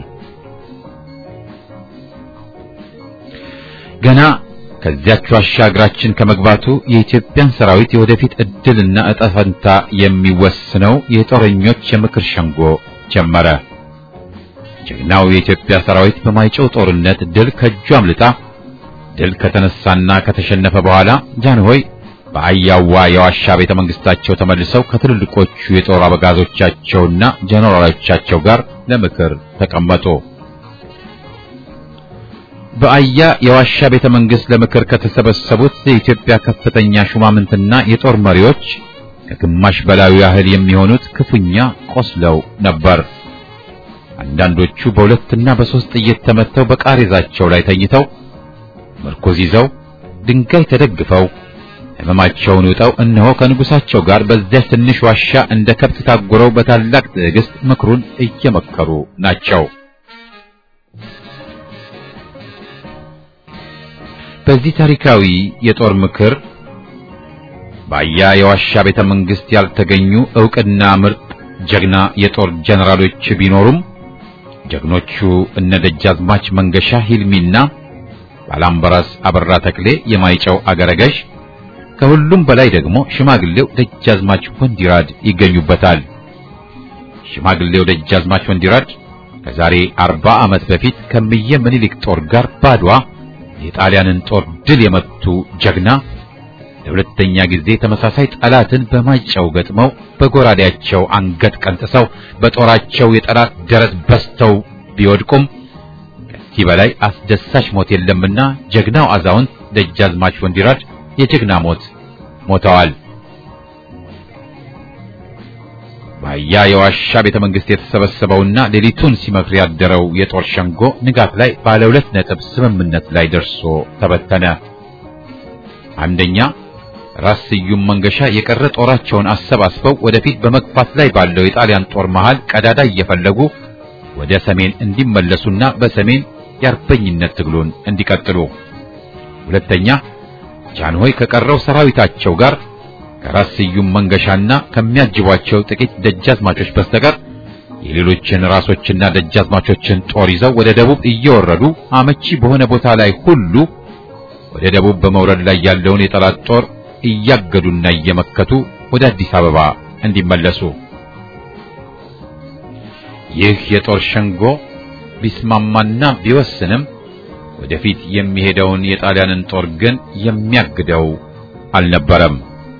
ገና ከዚያች ዋሻ እግራችን ከመግባቱ የኢትዮጵያን ሰራዊት የወደፊት ዕድልና ዕጣ ፈንታ የሚወስነው የጦረኞች የምክር ሸንጎ ጀመረ። ጀግናው የኢትዮጵያ ሰራዊት በማይጨው ጦርነት ድል ከእጁ አምልጣ ድል ከተነሳና ከተሸነፈ በኋላ ጃንሆይ በአያዋ የዋሻ ቤተ መንግስታቸው ተመልሰው ከትልልቆቹ የጦር አበጋዞቻቸውና ጀነራሎቻቸው ጋር ለምክር ተቀመጡ። በአያ የዋሻ ቤተ መንግስት ለምክር ከተሰበሰቡት የኢትዮጵያ ከፍተኛ ሹማምንትና የጦር መሪዎች ከግማሽ በላዩ ያህል የሚሆኑት ክፉኛ ቆስለው ነበር። አንዳንዶቹ በሁለትና በሶስት ጥይት ተመተው በቃሬዛቸው ላይ ተኝተው ምርኮዝ ይዘው ድንጋይ ተደግፈው ሕመማቸውን ውጠው እነሆ ከንጉሳቸው ጋር በዚያች ትንሽ ዋሻ እንደ ከብት ታጉረው በታላቅ ትዕግስት ምክሩን እየመከሩ ናቸው። በዚህ ታሪካዊ የጦር ምክር በአያ የዋሻ ቤተ መንግስት ያልተገኙ ዕውቅና ምርጥ ጀግና የጦር ጀነራሎች ቢኖሩም ጀግኖቹ እነ ደጃዝማች መንገሻ ሂልሚና ባላምበራስ አበራ ተክሌ የማይጨው አገረገዥ ከሁሉም በላይ ደግሞ ሽማግሌው ደጃዝማች ወንዲራድ ይገኙበታል። ሽማግሌው ደጃዝማች ወንዲራድ ከዛሬ አርባ ዓመት በፊት ከምየ ምኒልክ ጦር ጋር ባድዋ የጣሊያንን ጦር ድል የመቱ ጀግና ለሁለተኛ ጊዜ ተመሳሳይ ጠላትን በማይጨው ገጥመው በጎራዴያቸው አንገት ቀንጥሰው በጦራቸው የጠላት ደረት በስተው ቢወድቁም ከዚህ በላይ አስደሳች ሞት የለምና ጀግናው አዛውንት ደጃዝማች ወንዲራድ የጀግና ሞት ሞተዋል። በአያ የዋሻ ቤተ መንግስት የተሰበሰበውና ሌሊቱን ሲመክር ያደረው የጦር ሸንጎ ንጋት ላይ ባለ ሁለት ነጥብ ስምምነት ላይ ደርሶ ተበተነ። አንደኛ ራስ ስዩም መንገሻ የቀረ ጦራቸውን አሰባስበው ወደፊት በመግፋት ላይ ባለው የጣሊያን ጦር መሃል ቀዳዳ እየፈለጉ ወደ ሰሜን እንዲመለሱና በሰሜን የአርበኝነት ትግሉን እንዲቀጥሉ። ሁለተኛ ጃንሆይ ከቀረው ሰራዊታቸው ጋር ከራስ ስዩም መንገሻና ከሚያጅቧቸው ጥቂት ደጃዝማቾች በስተቀር የሌሎችን ራሶችና ደጃዝማቾችን ጦር ይዘው ወደ ደቡብ እየወረዱ አመቺ በሆነ ቦታ ላይ ሁሉ ወደ ደቡብ በመውረድ ላይ ያለውን የጠላት ጦር እያገዱና እየመከቱ ወደ አዲስ አበባ እንዲመለሱ። ይህ የጦር ሸንጎ ቢስማማና ቢወስንም ወደፊት የሚሄደውን የጣሊያንን ጦር ግን የሚያግደው አልነበረም።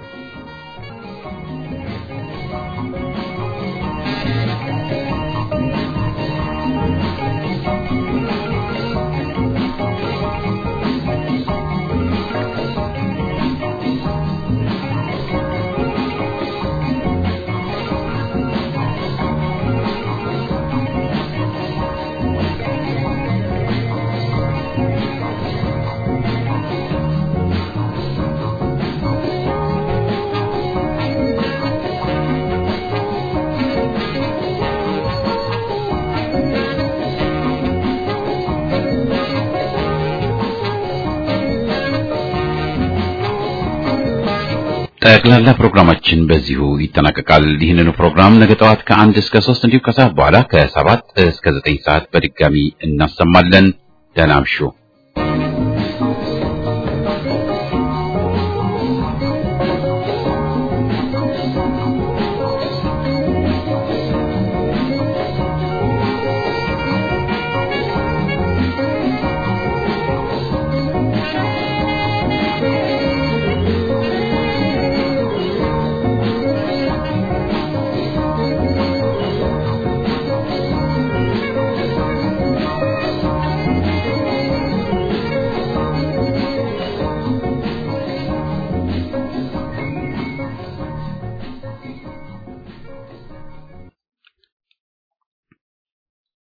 ጠቅላላ ፕሮግራማችን በዚሁ ይጠናቀቃል። ይህንኑ ፕሮግራም ነገ ጠዋት ከአንድ እስከ ሶስት እንዲሁም ከሰዓት በኋላ ከሰባት እስከ ዘጠኝ ሰዓት በድጋሚ እናሰማለን። ደህና እምሹ።